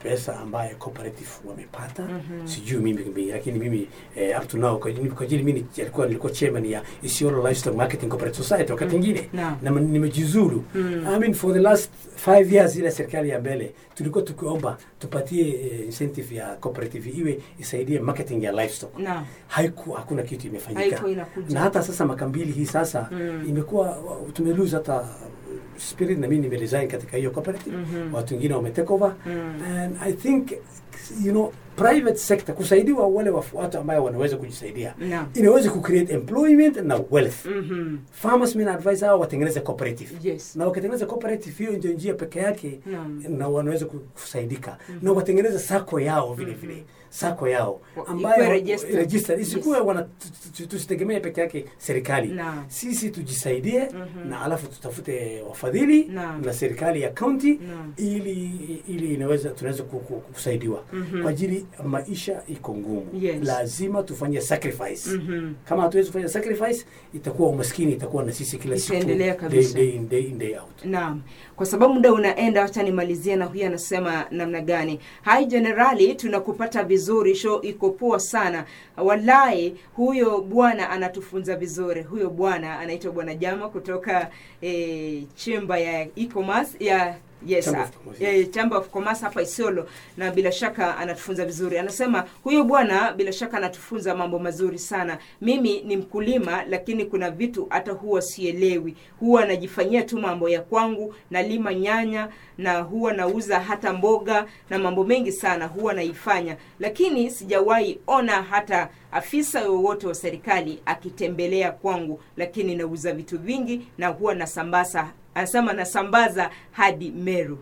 pesa ambaye cooperative wamepata sijui mimi mimi, lakini mimi eh, up to now kwa ajili- kwa ajili mimi nilikuwa nilikuwa chairman ya Isiolo Livestock Marketing Cooperative Society wakati mwingine Naam. na nimejizuru I mean for the last five years ile serikali ya mbele tulikuwa tukiomba tupatie eh, incentive ya cooperative iwe isaidie marketing ya livestock Naam. haiku hakuna kitu imefanyika Haikuwa inakuja. na hata sasa makambili hii sasa imekuwa tumelose hata spirit na mimi nimeresign katika hiyo cooperative watu wengine wametake over and i think you know private sector kusaidiwa wale wafu- watu ambayo wanaweza kujisaidia Naam. inaweza kucreate employment na wealth Mhm. farmers mimi na advise hao watengeneze cooperative Yes. na wakitengeneza cooperative hiyo ndio njia peke yake Naam. na wanaweza ku- kusaidika na watengeneze sako yao vile vile sako yao Wa- ambayo ikuwe registered. registered. isikuwe Yes. wana tu- tu- tusitegemee peke yake serikali Naam. sisi tujisaidie na alafu tutafute wafadhili Naam. na serikali ya county Naam. ili ili inaweza tunaweza ku- ku- kusaidiwa kwa ajili maisha iko ngumu Yes. lazima tufanye sacrifice Mhm. kama hatuwezi kufanya sacrifice itakuwa umaskini itakuwa na sisi kila siku Itaendelea day, kabisa. day in, day in, day out Naam, kwa sababu muda unaenda, wacha nimalizie na huyu anasema namna gani. Hai jenerali, tunakupata vizuri, show iko poa sana. Wallahi, huyo bwana anatufunza vizuri. Huyo bwana anaitwa Bwana Jama kutoka eh, chemba ya e-commerce ya Yes, Chamber of sir. Commerce, Eh, Chamber of Commerce hapa Isiolo, na bila shaka anatufunza vizuri. Anasema huyo bwana bila shaka anatufunza mambo mazuri sana. Mimi ni mkulima, lakini kuna vitu hata huwa sielewi. Huwa najifanyia tu mambo ya kwangu, nalima nyanya na huwa nauza hata mboga na mambo mengi sana huwa naifanya, lakini sijawahi ona hata afisa yoyote wa serikali akitembelea kwangu, lakini nauza vitu vingi na huwa nasambaza anasema nasambaza hadi Meru.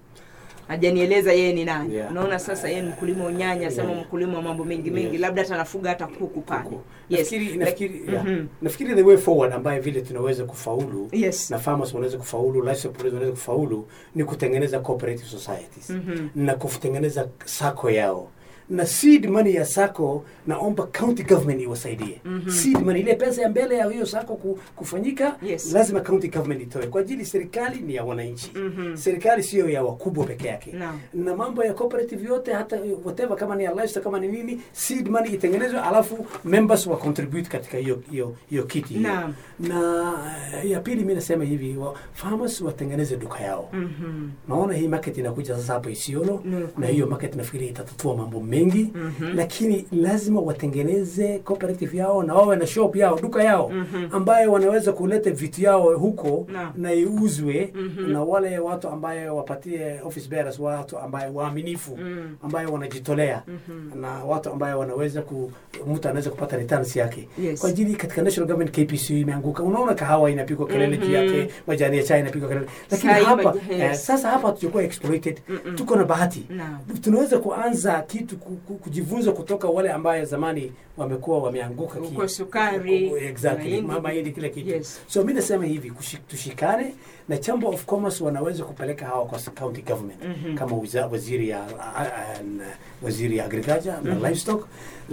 Hajanieleza yeye ni nani. Yeah. Unaona sasa yeye ni mkulima wa nyanya, asema Yeah. mkulima wa mambo mengi mengi, Yes. labda hata anafuga hata kuku pale. Kuku. Yes. nafikiri Lak- nafikiri yeah. Mhm. nafikiri the way forward ambaye vile tunaweza kufaulu Yes. na farmers wanaweza kufaulu livestock producers wanaweza kufaulu ni kutengeneza cooperative societies Mhm. na kutengeneza sako yao na seed money ya sako naomba county government iwasaidie seed money ile pesa ya mbele ya hiyo sako ku, kufanyika Yes. lazima county government itoe kwa ajili serikali ni ya wananchi Mhm. serikali sio ya wakubwa peke yake Naam. na mambo ya cooperative yote hata whatever kama ni ya livestock kama ni nini seed money itengenezwe alafu members wa contribute katika hiyo hiyo hiyo kiti hiyo. Naam. na eh, ya pili mimi nasema hivi wa, farmers watengeneze duka yao Mhm. naona hii market inakuja sasa hapa Isiolo Ni na kweli. hiyo market nafikiri itatatua mambo mengi lakini lazima watengeneze cooperative yao na wawe na shop yao duka yao ambayo wanaweza kuleta vitu yao huko Naam. na iuzwe na wale watu ambayo wapatie office bearers watu ambayo waaminifu ambayo wanajitolea na watu ambayo wanaweza ku mtu anaweza kupata returns yake Yes. kwa ajili katika national government KPC imeanguka unaona kahawa inapigwa kelele juu yake majani ya chai inapigwa kelele lakini Chai, hapa maji- eh, yes. sasa hapa hatujakuwa exploited tuko na bahati Naam. tunaweza kuanza kitu ku- ku- kujifunza kutoka wale ambaye zamani wamekuwa wameanguka ki- Uko sukari, exactly mahindi. mama hili kila kitu Yes. so mi nasema hivi kushi- tushikane na chamber of commerce wanaweza kupeleka hawa kwa county government kama wiza, waziri ya a- a- na waziri ya agriculture na livestock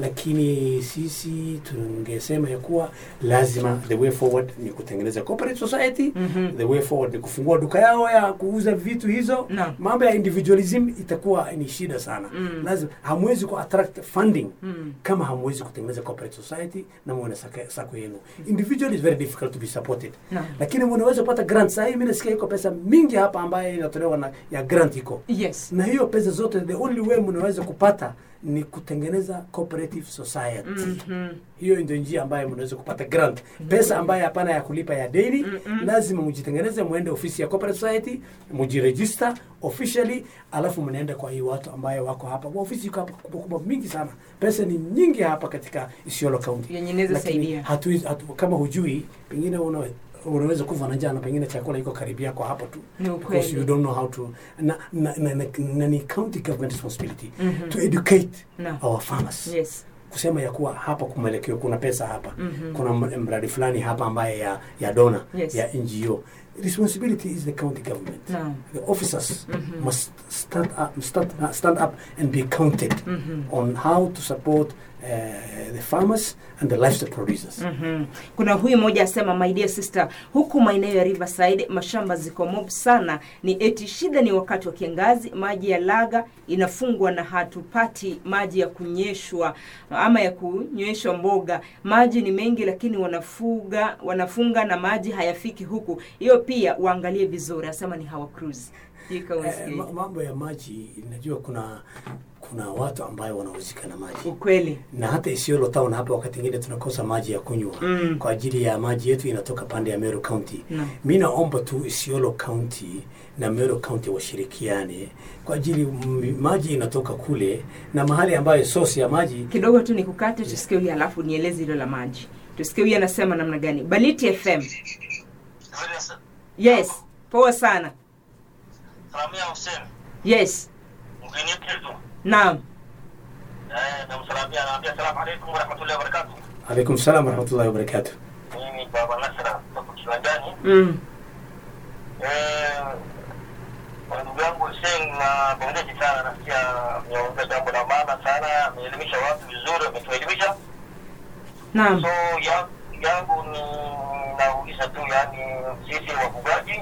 lakini sisi tungesema ya kuwa lazima the way forward ni kutengeneza cooperative society the way forward ni kufungua duka yao ya kuuza vitu hizo Naam. mambo ya individualism itakuwa ni shida sana lazima hamwezi ku attract funding kama hamwezi kutengeneza cooperative society na muwe na saka- sako yenu individual is very difficult to be supported Naam. lakini mnaweza kupata grant sahii mimi nasikia iko pesa mingi hapa ambayo inatolewa na ya grant iko Yes. na hiyo pesa zote the only way mnaweza kupata ni kutengeneza cooperative society hiyo ndio njia ambayo mnaweza kupata grant pesa ambayo hapana ya kulipa ya daily lazima mjitengeneze mwende ofisi ya cooperative society mjiregister officially alafu mnaenda kwa hii watu ambayo wako hapa kwa ofisi iko hapa kubwa kubwa mingi sana pesa ni nyingi hapa katika Isiolo County Yenye inaweza Lakini saidia. hatuwezi- hatu, kama hujui pengine una unaweza kufa na njaa na pengine chakula iko karibia kwa hapo tu Ni because ukweli. you don't know how to na, na, na, na, na ni county government responsibility to educate Naam. our farmers Yes. kusema ya kuwa hapa kumwelekeo kuna pesa hapa kuna m- mradi fulani hapa ambaye ya ya dona Yes. ya NGO responsibility is the county government Naam. the officers must stand up stand, uh, stand up and be counted on how to support uh, the farmers and the livestock producers. Mhm. kuna huyu mmoja asema my dear sister huku maeneo ya riverside mashamba ziko mob sana ni eti shida ni wakati wa kiangazi maji ya laga inafungwa na hatupati maji ya kunyeshwa ama ya kunyweshwa mboga maji ni mengi lakini wanafuga wanafunga na maji hayafiki huku hiyo pia waangalie vizuri asema ni hawa cruise Jika Eh, unasikia. ma- mambo ya maji, najua kuna kuna watu ambayo wanahusika na maji ukweli na hata Isiolo town hapa wakati ingine tunakosa maji ya kunywa Mm. kwa ajili ya maji yetu inatoka pande ya Meru County. Naam. Mi naomba tu Isiolo County na Meru County washirikiane kwa ajili m- maji inatoka kule na mahali ambayo source ya maji kidogo tu nikukate tusikie huyu alafu nieleze hilo la maji tusikie huyu anasema namna gani baliti fm yes poa sana Salamia Hussein, yes mgeni wetu. naam Eh, namsalamia naambia salamu alaikum warahmatullahi wabarakatuh. alaikum salam warahmatullahi wabarakatuh. Mimi baba Nasra kutoka kiwanjani. mm. Eh, kwa ndugu yangu Hussein na pongezi sana, nasikia ameongea jambo la maana sana, ameelimisha watu vizuri, ametuelimisha. naam So ya, yangu ni nauliza tu, yani sisi wafugaji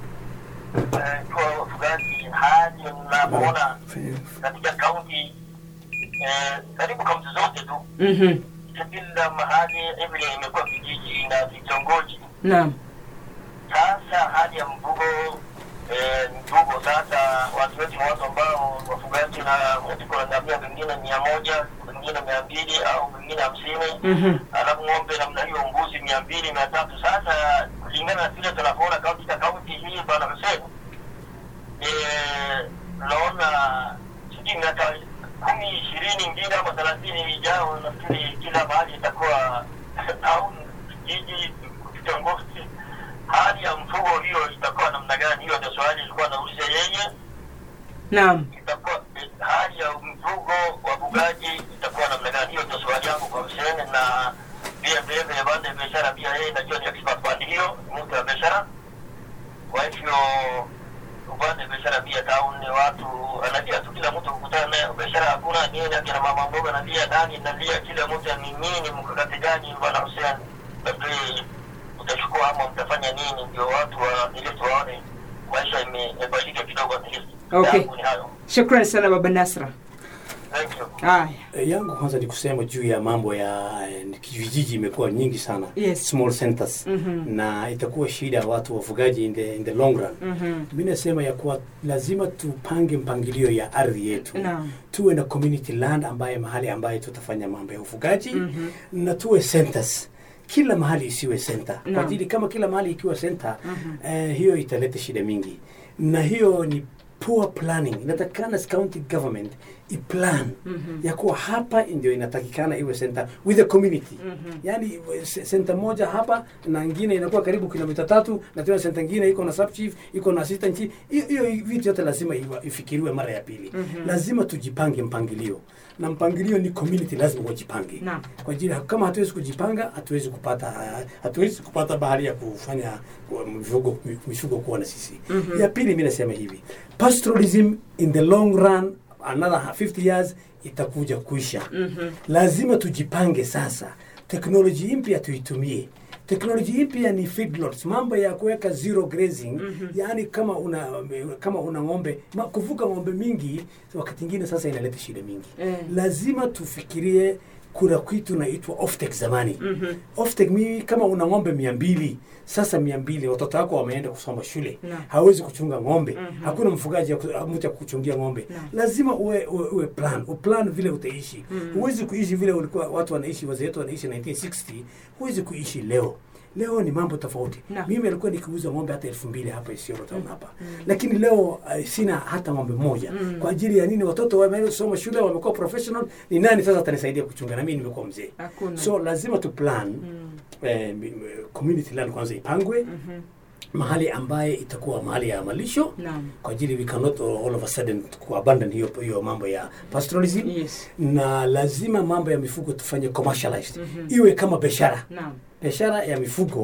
eh, kwa wafugaji hadi mnapoona katika kaunti eh, karibu kaunti zote tu mm-hmm. kila mahali vile imekuwa vijiji na vitongoji. naam Sasa hali ya mvugo eh, mvugo sasa, watu wetu ni watu ambao wafugaji na mtu kuna ngamia wengine mia moja wengine mia mbili au wengine hamsini mm-hmm. alafu ng'ombe namna hiyo mbuzi mia mbili mia tatu Sasa kulingana na vile tunavyoona katika kaunti hii bwana Hussein, eh, naona sijui miaka kumi ishirini ingine ama thelathini ijao, nafikiri kila mahali itakuwa au jiji kitongoji, hali ya mfugo hiyo itakuwa namna gani? Hiyo ndio swali ilikuwa nauliza yeye naam itakuwa eh, hali ya mfugo wafugaji itakuwa namna gani? Hiyo ndio swali yangu kwa Hussein, na pia vile vile bande ya biashara pia yeye najua ni expert pande hiyo, ni mtu wa biashara. Kwa hivyo upande wa biashara pia town ni watu anajua tu, kila mtu kukutana naye biashara hakuna nini, akina mama mboga nalia nani nalia, kila mtu ni nini, mkakati gani bwana Hussein, labda utachukua ama mtafanya nini ndio watu wa ili tuwaone maisha ime- imebadilika kidogo at least. Okay. Yangu ni hayo. shukran sana baba nasra Thank you. haya Eh, yangu kwanza ni kusema juu ya mambo ya eh, vijiji imekuwa nyingi sana Yes. small centers Mhm. na itakuwa shida ya watu wafugaji in the, in the long run Mhm. mi nasema ya kuwa lazima tupange mpangilio ya ardhi yetu Naam. tuwe na community land ambaye mahali ambaye tutafanya mambo ya ufugaji Mhm. na tuwe centers kila mahali isiwe center Naam. kwa ajili kama kila mahali ikiwa center eh, hiyo italeta shida mingi na hiyo ni poor planning inatakikana county government iplan ya kuwa hapa ndio inatakikana iwe center with the community yani se- center moja hapa na ingine inakuwa karibu kilomita tatu na tena center ingine iko na sub chief iko na assistant chief hiyo hiyo vitu yote lazima iwa- ifikiriwe mara ya pili lazima tujipange mpangilio na mpangilio ni community lazima wajipange Naam. kwa ajili kama hatuwezi kujipanga hatuwezi kupata hatuwezi kupata bahari ya kufanya mifugo mifugo kuwa na sisi ya pili mimi nasema hivi pastoralism in the long run another 50 years itakuja kuisha lazima tujipange sasa teknoloji mpya tuitumie teknoloji mpya ni feedlots mambo ya kuweka zero grazing yaani kama una kama una ng'ombe ma, kuvuka ng'ombe mingi wakati ingine sasa inaleta shida mingi Eh. lazima tufikirie kuna kitu naitwa oftek zamani mm-hmm. oftek mi kama una ng'ombe mia mbili sasa mia mbili watoto wako wameenda kusoma shule Naam. hawezi kuchunga ng'ombe mm-hmm. hakuna mfugaji ya ku- mtu ya kuchungia ng'ombe lazima uwe, uwe, uwe plan uplan vile utaishi mm-hmm. huwezi kuishi vile ulikuwa watu wanaishi wazee wetu wanaishi 1960 huwezi kuishi leo leo ni mambo tofauti Naam. mimi alikuwa nikiuza ng'ombe hata elfu mbili hapa Isiolo town hapa lakini leo uh, sina hata ng'ombe moja kwa ajili ya nini watoto wameenda kusoma shule wamekuwa professional ni nani sasa atanisaidia kuchunga na mimi nimekuwa mzee Hakuna. so lazima tu plan eh, mi- mi- community land kwanza ipangwe mahali ambaye itakuwa mahali ya malisho Naam. kwa ajili we cannot all all of a sudden kuabandon hiyo hiyo mambo ya pastoralism Yes. na lazima mambo ya mifugo tufanye commercialized iwe kama biashara naam biashara ya mifugo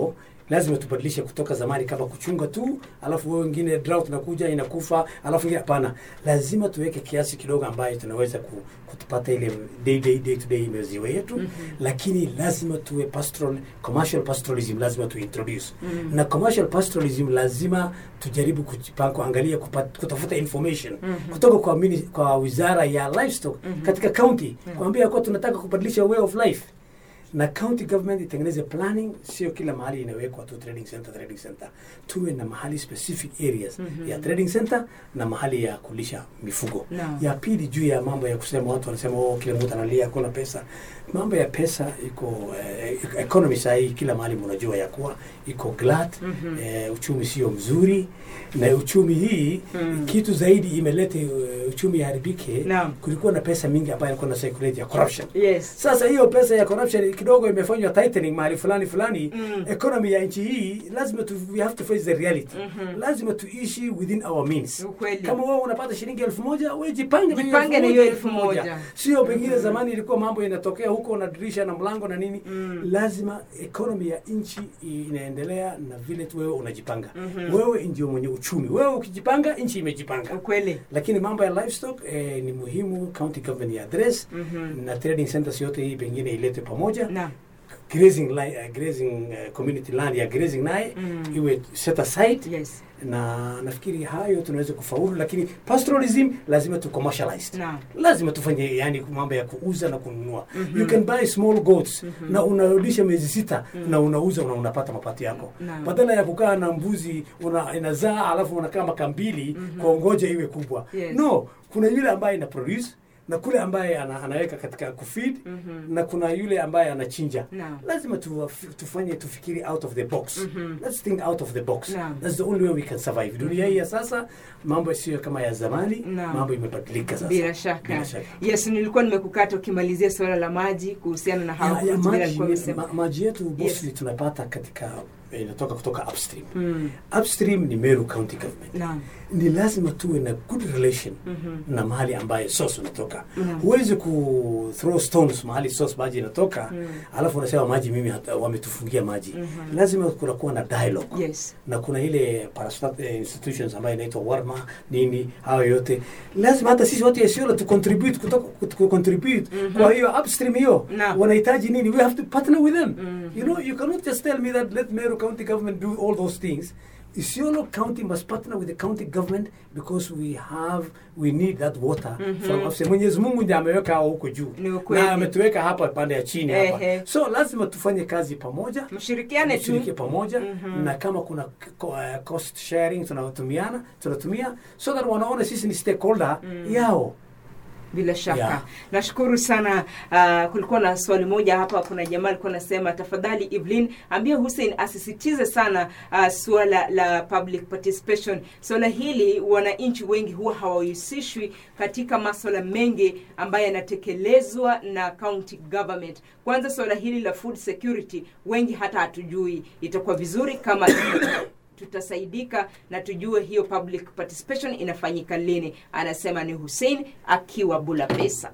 lazima tubadilishe kutoka zamani kama kuchunga tu alafu wewe wengine drought inakuja inakufa alafu ingine hapana lazima tuweke kiasi kidogo ambayo tunaweza ku, kutupata ile day, day, day to day maziwa yetu mm-hmm. lakini lazima tuwe pastoral commercial pastoralism lazima tuintroduce mm-hmm. na commercial pastoralism lazima tujaribu kujipanga kuangalia kupat, kutafuta information mm-hmm. kutoka kwa, mini, kwa wizara ya livestock mm-hmm. katika county mm-hmm. kuambia kuwa tunataka kubadilisha way of life na county government itengeneze planning, sio kila mahali inawekwa tu trading center, trading center. Tuwe na mahali specific areas mm-hmm. ya trading center na mahali ya kulisha mifugo. Naam. Ya pili juu ya mambo ya kusema watu wanasema oh, kila mtu analia hakuna pesa. Mambo ya pesa iko eh, economy saa hii kila mahali mnajua ya kuwa iko glut mm-hmm. eh, uchumi sio mzuri na uchumi hii mm. kitu zaidi imeleta uh, uchumi haribike. Naam. Kulikuwa na pesa mingi ambayo ilikuwa na circulate ya corruption yes sasa hiyo pesa ya corruption kidogo imefanywa tightening mahali fulani fulani Mm. economy ya nchi hii lazima tu, we have to face the reality Mhm. lazima tuishi within our means Ukweli. kama wewe unapata shilingi elfu moja we jipange na hiyo Jipange na elfu hiyo moja, elfu elfu moja. moja. sio pengine zamani ilikuwa mambo inatokea huko na dirisha na mlango na nini Mm. lazima economy ya nchi inaendelea na vile tu wewe unajipanga wewe ndio mwenye uchumi wewe ukijipanga nchi imejipanga ukweli lakini mambo ya livestock eh, ni muhimu county government ya address Mhm. na trading centers yote hii pengine ilete pamoja naam grazing, li, uh, grazing uh, community land ya grazing naye Mm. iwe set aside yes na nafikiri hayo tunaweza kufaulu lakini pastoralism lazima tu commercialize naam lazima tufanye yani mambo ya kuuza na kununua mm-hmm. you can buy small goats mm-hmm. na unarudisha miezi sita mm-hmm. na unauza na unapata mapato yako Naam. badala ya kukaa na mbuzi una, inazaa alafu unakaa maka mbili mm-hmm. kwa ngoja iwe kubwa Yes. no kuna yule ambaye ina produce na kule ambaye ana, anaweka katika kufeed Mhm. na kuna yule ambaye anachinja Naam. lazima tu, tufanye tufikiri out of the box let's think out of the box Naam. that's the only way we can survive dunia hii ya sasa mambo sio kama ya zamani Naam. mambo imebadilika sasa bila shaka. Bila shaka. yes nilikuwa nimekukata ukimalizia suala la maji kuhusiana na hao ya, ya vile maji, alikuwa amesema ma, maji yetu mostly Yes. tunapata katika inatoka kutoka upstream Mm. upstream ni Meru County Government naam ni lazima tuwe na good relation Mhm. na mahali ambaye source unatoka Naam. huwezi ku throw stones mahali source maji inatoka alafu unasema maji mimi hata- wametufungia maji lazima kunakuwa na dialogue yes na kuna ile parastat eh, institutions ambayo inaitwa warma nini hayo yote lazima hata sisi watu ya Isiolo tu contribute kutoka ku contribute kwa hiyo upstream hiyo Naam. wanahitaji nini we have to partner with them you know you cannot just tell me that let Meru County government do all those things Isiolo County must partner with the county government because we have we need that water from upstream. Mwenyezi Mungu ndiye ameweka hao huko juu Ni ukweli. na ametuweka hapa pande ya chini hapa Ehe. so lazima tufanye kazi pamoja mshirikiane tu tushiriki pamoja na kama kuna ko- uh, cost sharing tunatumiana tunatumia so that wanaona sisi ni stakeholder yao bila shaka Yeah. nashukuru sana uh, kulikuwa na swali moja hapa kuna jamaa alikuwa anasema tafadhali evelyn ambia hussein asisitize sana uh, suala la public participation suala hili wananchi wengi huwa hawahusishwi katika maswala mengi ambayo yanatekelezwa na county government kwanza suala hili la food security wengi hata hatujui itakuwa vizuri kama tutasaidika na tujue hiyo public participation inafanyika lini anasema ni hussein akiwa bula pesa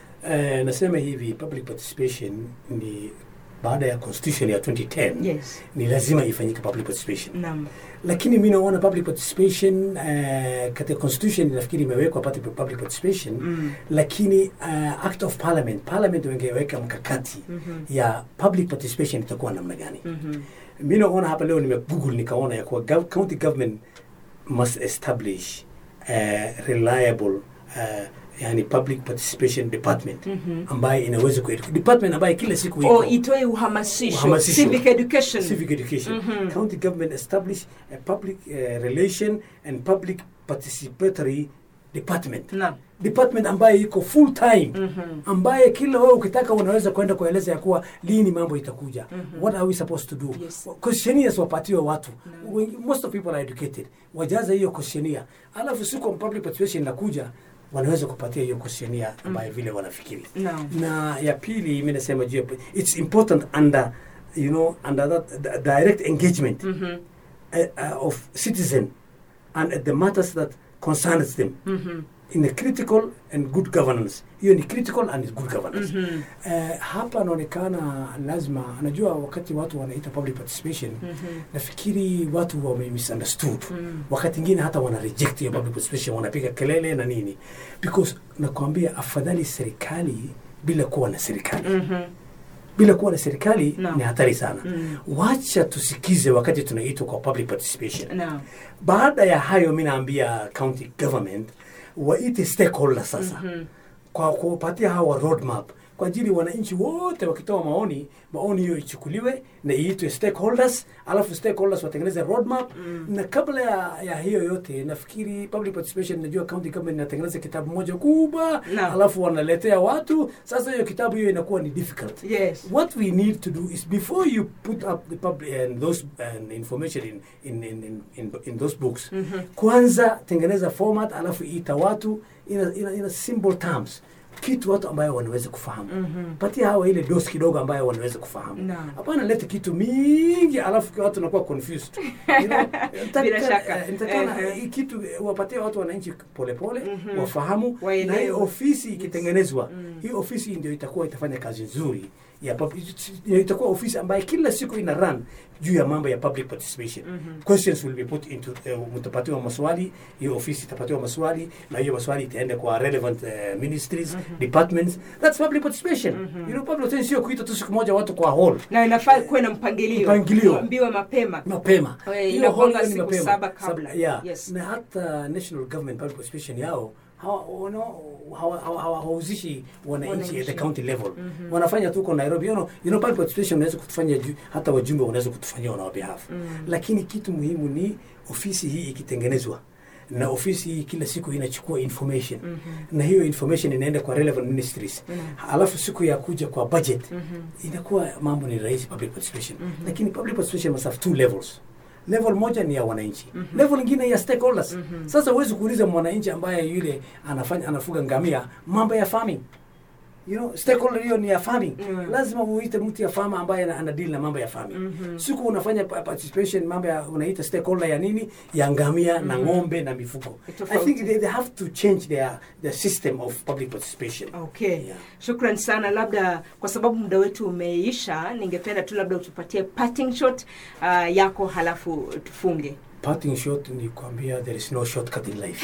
eh, nasema hivi public participation ni baada ya constitution ya 2010 yes ni lazima ifanyike public participation naam lakini mi naona public participation uh, katika constitution nafikiri imewekwa pati public participation Mm. lakini uh, act of parliament parliament wangeweka mkakati Mhm. ya public participation itakuwa namna gani Mhm. mi naona hapa leo nimegoogle nikaona ya kuwa gov- county government must establish uh, reliable uh, yani public participation department Mhm. ambaye inaweza ku department ambaye kila siku o iko itoe uhamasisho Uhamasisho. civic education civic education Mhm. county government establish a public uh, relation and public participatory department naam department ambaye iko full time Mhm. ambaye kila wewe ukitaka unaweza kwenda kueleza ya kuwa lini mambo itakuja what are we supposed to do Yes. questionnaires wapatiwe watu Wengi- most of people are educated wajaza hiyo questionnaire alafu siku public participation inakuja wanaweza kupatia hiyo questionnaire ambayo vile wanafikiri Naam. na ya pili mi nasema juu ya- it's important under you know under that the direct engagement Mhm. uh, uh, of citizen and the matters that concerns them Mhm. in a critical and good governance hiyo ni critical and good governance mm-hmm. uh, hapa anaonekana lazima anajua wakati watu wanaita public participation mm-hmm. nafikiri watu wame misunderstood mm-hmm. wakati ingine hata wana reject hiyo public participation wanapiga kelele na nini because nakwambia afadhali serikali bila kuwa na serikali Mhm. bila kuwa na serikali Naam. ni hatari sana Mm. wacha tusikize wakati tunaitwa kwa public participation Naam. baada ya hayo mi naambia county government waite stakeholders sasa Mhm. kwa kupatia hawa roadmap kwa ajili wananchi wote wakitoa maoni maoni hiyo ichukuliwe na iitwe stakeholders alafu stakeholders watengeneze roadmap mm. na kabla ya, ya hiyo yote nafikiri public participation najua county government inatengeneza kitabu moja kubwa Naam. alafu wanaletea watu sasa hiyo kitabu hiyo inakuwa ni difficult Yes. what we need to do is before you put up the public and those and information in in, in, in, in, in those books Mhm. kwanza tengeneza format alafu ita watu ina, ina, ina simple terms kitu watu ambayo wanaweza kufahamu Mhm. patia hawa ile dosi kidogo ambayo wanaweza kufahamu Naam. hapana lete kitu mingi alafu watu wanakuwa confused you know, nataka- Bila shaka. eh, nitakana Ehe. hii kitu eh, wapatie watu wananchi polepole Mhm. wafahamu Waelewe. na hii ofisi ikitengenezwa Mm. hii ofisi ndio itakuwa itafanya kazi nzuri ya pub- itakuwa ofisi ambayo kila siku ina run juu ya mambo ya public participation Mhm. questions will be put into uh, mtapatiwa maswali hiyo ofisi itapatiwa maswali na hiyo maswali itaenda kwa relevant uh, ministries departments that's public participation you know public participation sio kuita tu siku moja watu kwa hall na inafaa kuwe na mpangilio Mpangilio. ambiwe mapema mapema Eh, Hiyo inakuanga hall ni siku mapema. saba kabla. Sab- yeah. Yes. na hata national government public participation yao hawa- wana- hawa- hawa- hawa- hawauzishi wananchi at the Wananchi. county level wanafanya tu kwa nairobi you know, you know, public participation unaweza kutufanya ju- hata wajumbe wanaweza kutufanyia on our behalf lakini kitu muhimu ni ofisi hii ikitengenezwa na ofisi hii kila siku inachukua information na hiyo information inaenda kwa relevant ministries alafu siku ya kuja kwa budget inakuwa mambo ni rahisi public participation lakini public participation must have two levels level moja ni ya wananchi level ingine ya stakeholders sasa huwezi kuuliza mwananchi ambaye yule anafanya anafuga ngamia mambo ya farming you know stakeholder hiyo ni ya farming Mm. lazima uite mtu ya farmer ambaye ana- ana deal na mambo ya farming Mhm. siku unafanya pa- participation mambo ya unaita stakeholder ya nini ya ngamia na ng'ombe na mifugo i Tofauti. think they, they have to change their the system of public participation okay Yeah. shukran sana labda kwa sababu muda wetu umeisha ningependa tu labda utupatie parting shot uh, yako halafu tufunge parting shot ni kuambia there is no shortcut in life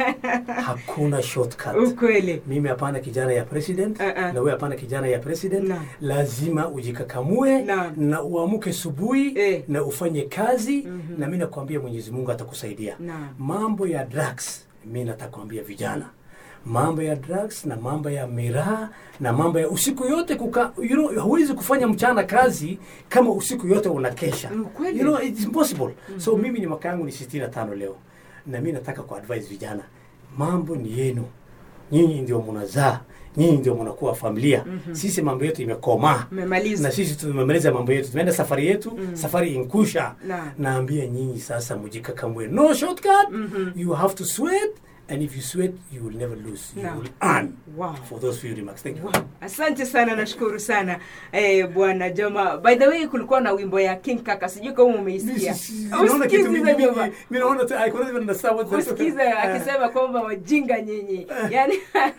hakuna shortcut ukweli mimi hapana kijana ya president Uh-uh. na wewe hapana kijana ya president Naam. lazima ujikakamue Naam. na uamuke subuhi Eh. na ufanye kazi na mi nakwambia mwenyezi mungu atakusaidia Naam. mambo ya drugs mi natakwambia vijana mambo ya drugs na mambo ya miraa na mambo ya usiku yote kuka, you know, huwezi kufanya mchana kazi kama usiku yote unakesha Mm, kweli. you know, it's impossible so mimi ni mwaka yangu ni 65 leo na mi nataka kuadvise vijana mambo ni yenu nyinyi ndio mnazaa nyinyi ndio mnakuwa familia sisi mambo yetu imekomaa mmemaliza na sisi tumemaliza mambo yetu tumeenda safari yetu safari inkusha Naam. naambia nyinyi sasa mujikakamue no shortcut Mhm. you have to sweat and if you sweat you will never lose you Naam. will earn Wow. for those few remarks thank you Wow. asante sana nashukuru sana eh, bwana joma by the way kulikuwa na wimbo ya king kaka sijui kama umeisikia Naona kitu Usikize mingi Joma. mingi. Mimi naona tu I couldn't even understand what they- usikize Eh. akisema kwamba wajinga nyinyi yani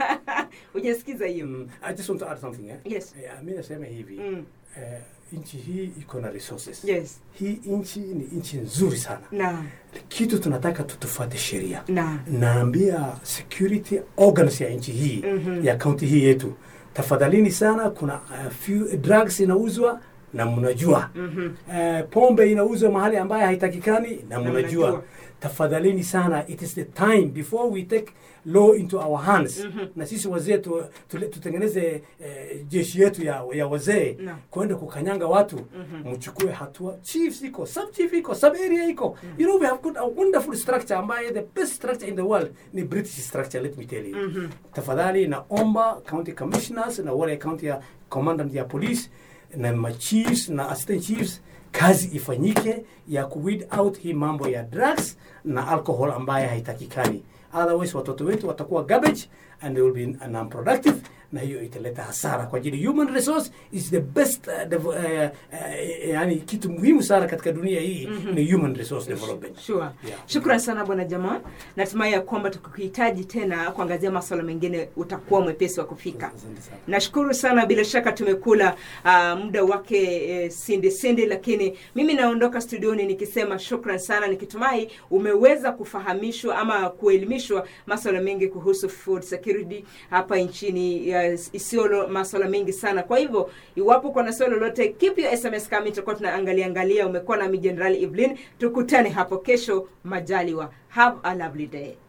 hujasikiza hiyo Mm, I just want to add something eh? Yes. Eh, mi nasema hivi Mm. eh, nchi hii iko na resources yes hii nchi ni nchi nzuri sana naam kitu tunataka tutufuate sheria naam naambia security organs ya nchi hii Mhm. ya kaunti hii yetu tafadhalini sana kuna uh, few drugs inauzwa na mnajua Mhm. uh, pombe inauzwa mahali ambaye haitakikani na Na mnajua mnajua. tafadhalini sana it is the time before we take law into our hands Mhm. na sisi wazee tu, tule- tutengeneze eh, jeshi yetu ya, ya wazee Naam. kwenda kukanyanga watu mchukue hatua chiefs iko sub chief iko sub area iko you know we have got a wonderful structure ambaye the best structure in the world ni british structure let me tell you Mhm. tafadhali naomba county commissioners na wale county ya commandant ya police na machiefs na assistant chiefs kazi ifanyike ya kuweed out hii mambo ya drugs na alcohol ambaye haitakikani otherwise watoto wetu watakuwa garbage and they will be non-productive na hiyo italeta hasara kwa ajili human resource is the best uh, dev, uh, uh, yani kitu muhimu sana katika dunia hii ni human resource development Sure. Yeah. Shukran sana bwana Jamaa. Natumai ya kwamba tukikuhitaji tena kuangazia masuala mengine utakuwa mwepesi wa kufika. Asante sana. Nashukuru sana, bila shaka tumekula uh, muda wake eh, sindi sindi, lakini mimi naondoka studioni nikisema shukran sana, nikitumai umeweza kufahamishwa ama kuelimishwa masuala mengi kuhusu food security hapa nchini ya Isiolo, masuala mengi sana. Kwa hivyo iwapo kuna swali lolote, keep your SMS kama tutakuwa tunaangalia angalia. Umekuwa nami Jenerali Evelyn, tukutane hapo kesho majaliwa. Have a lovely day.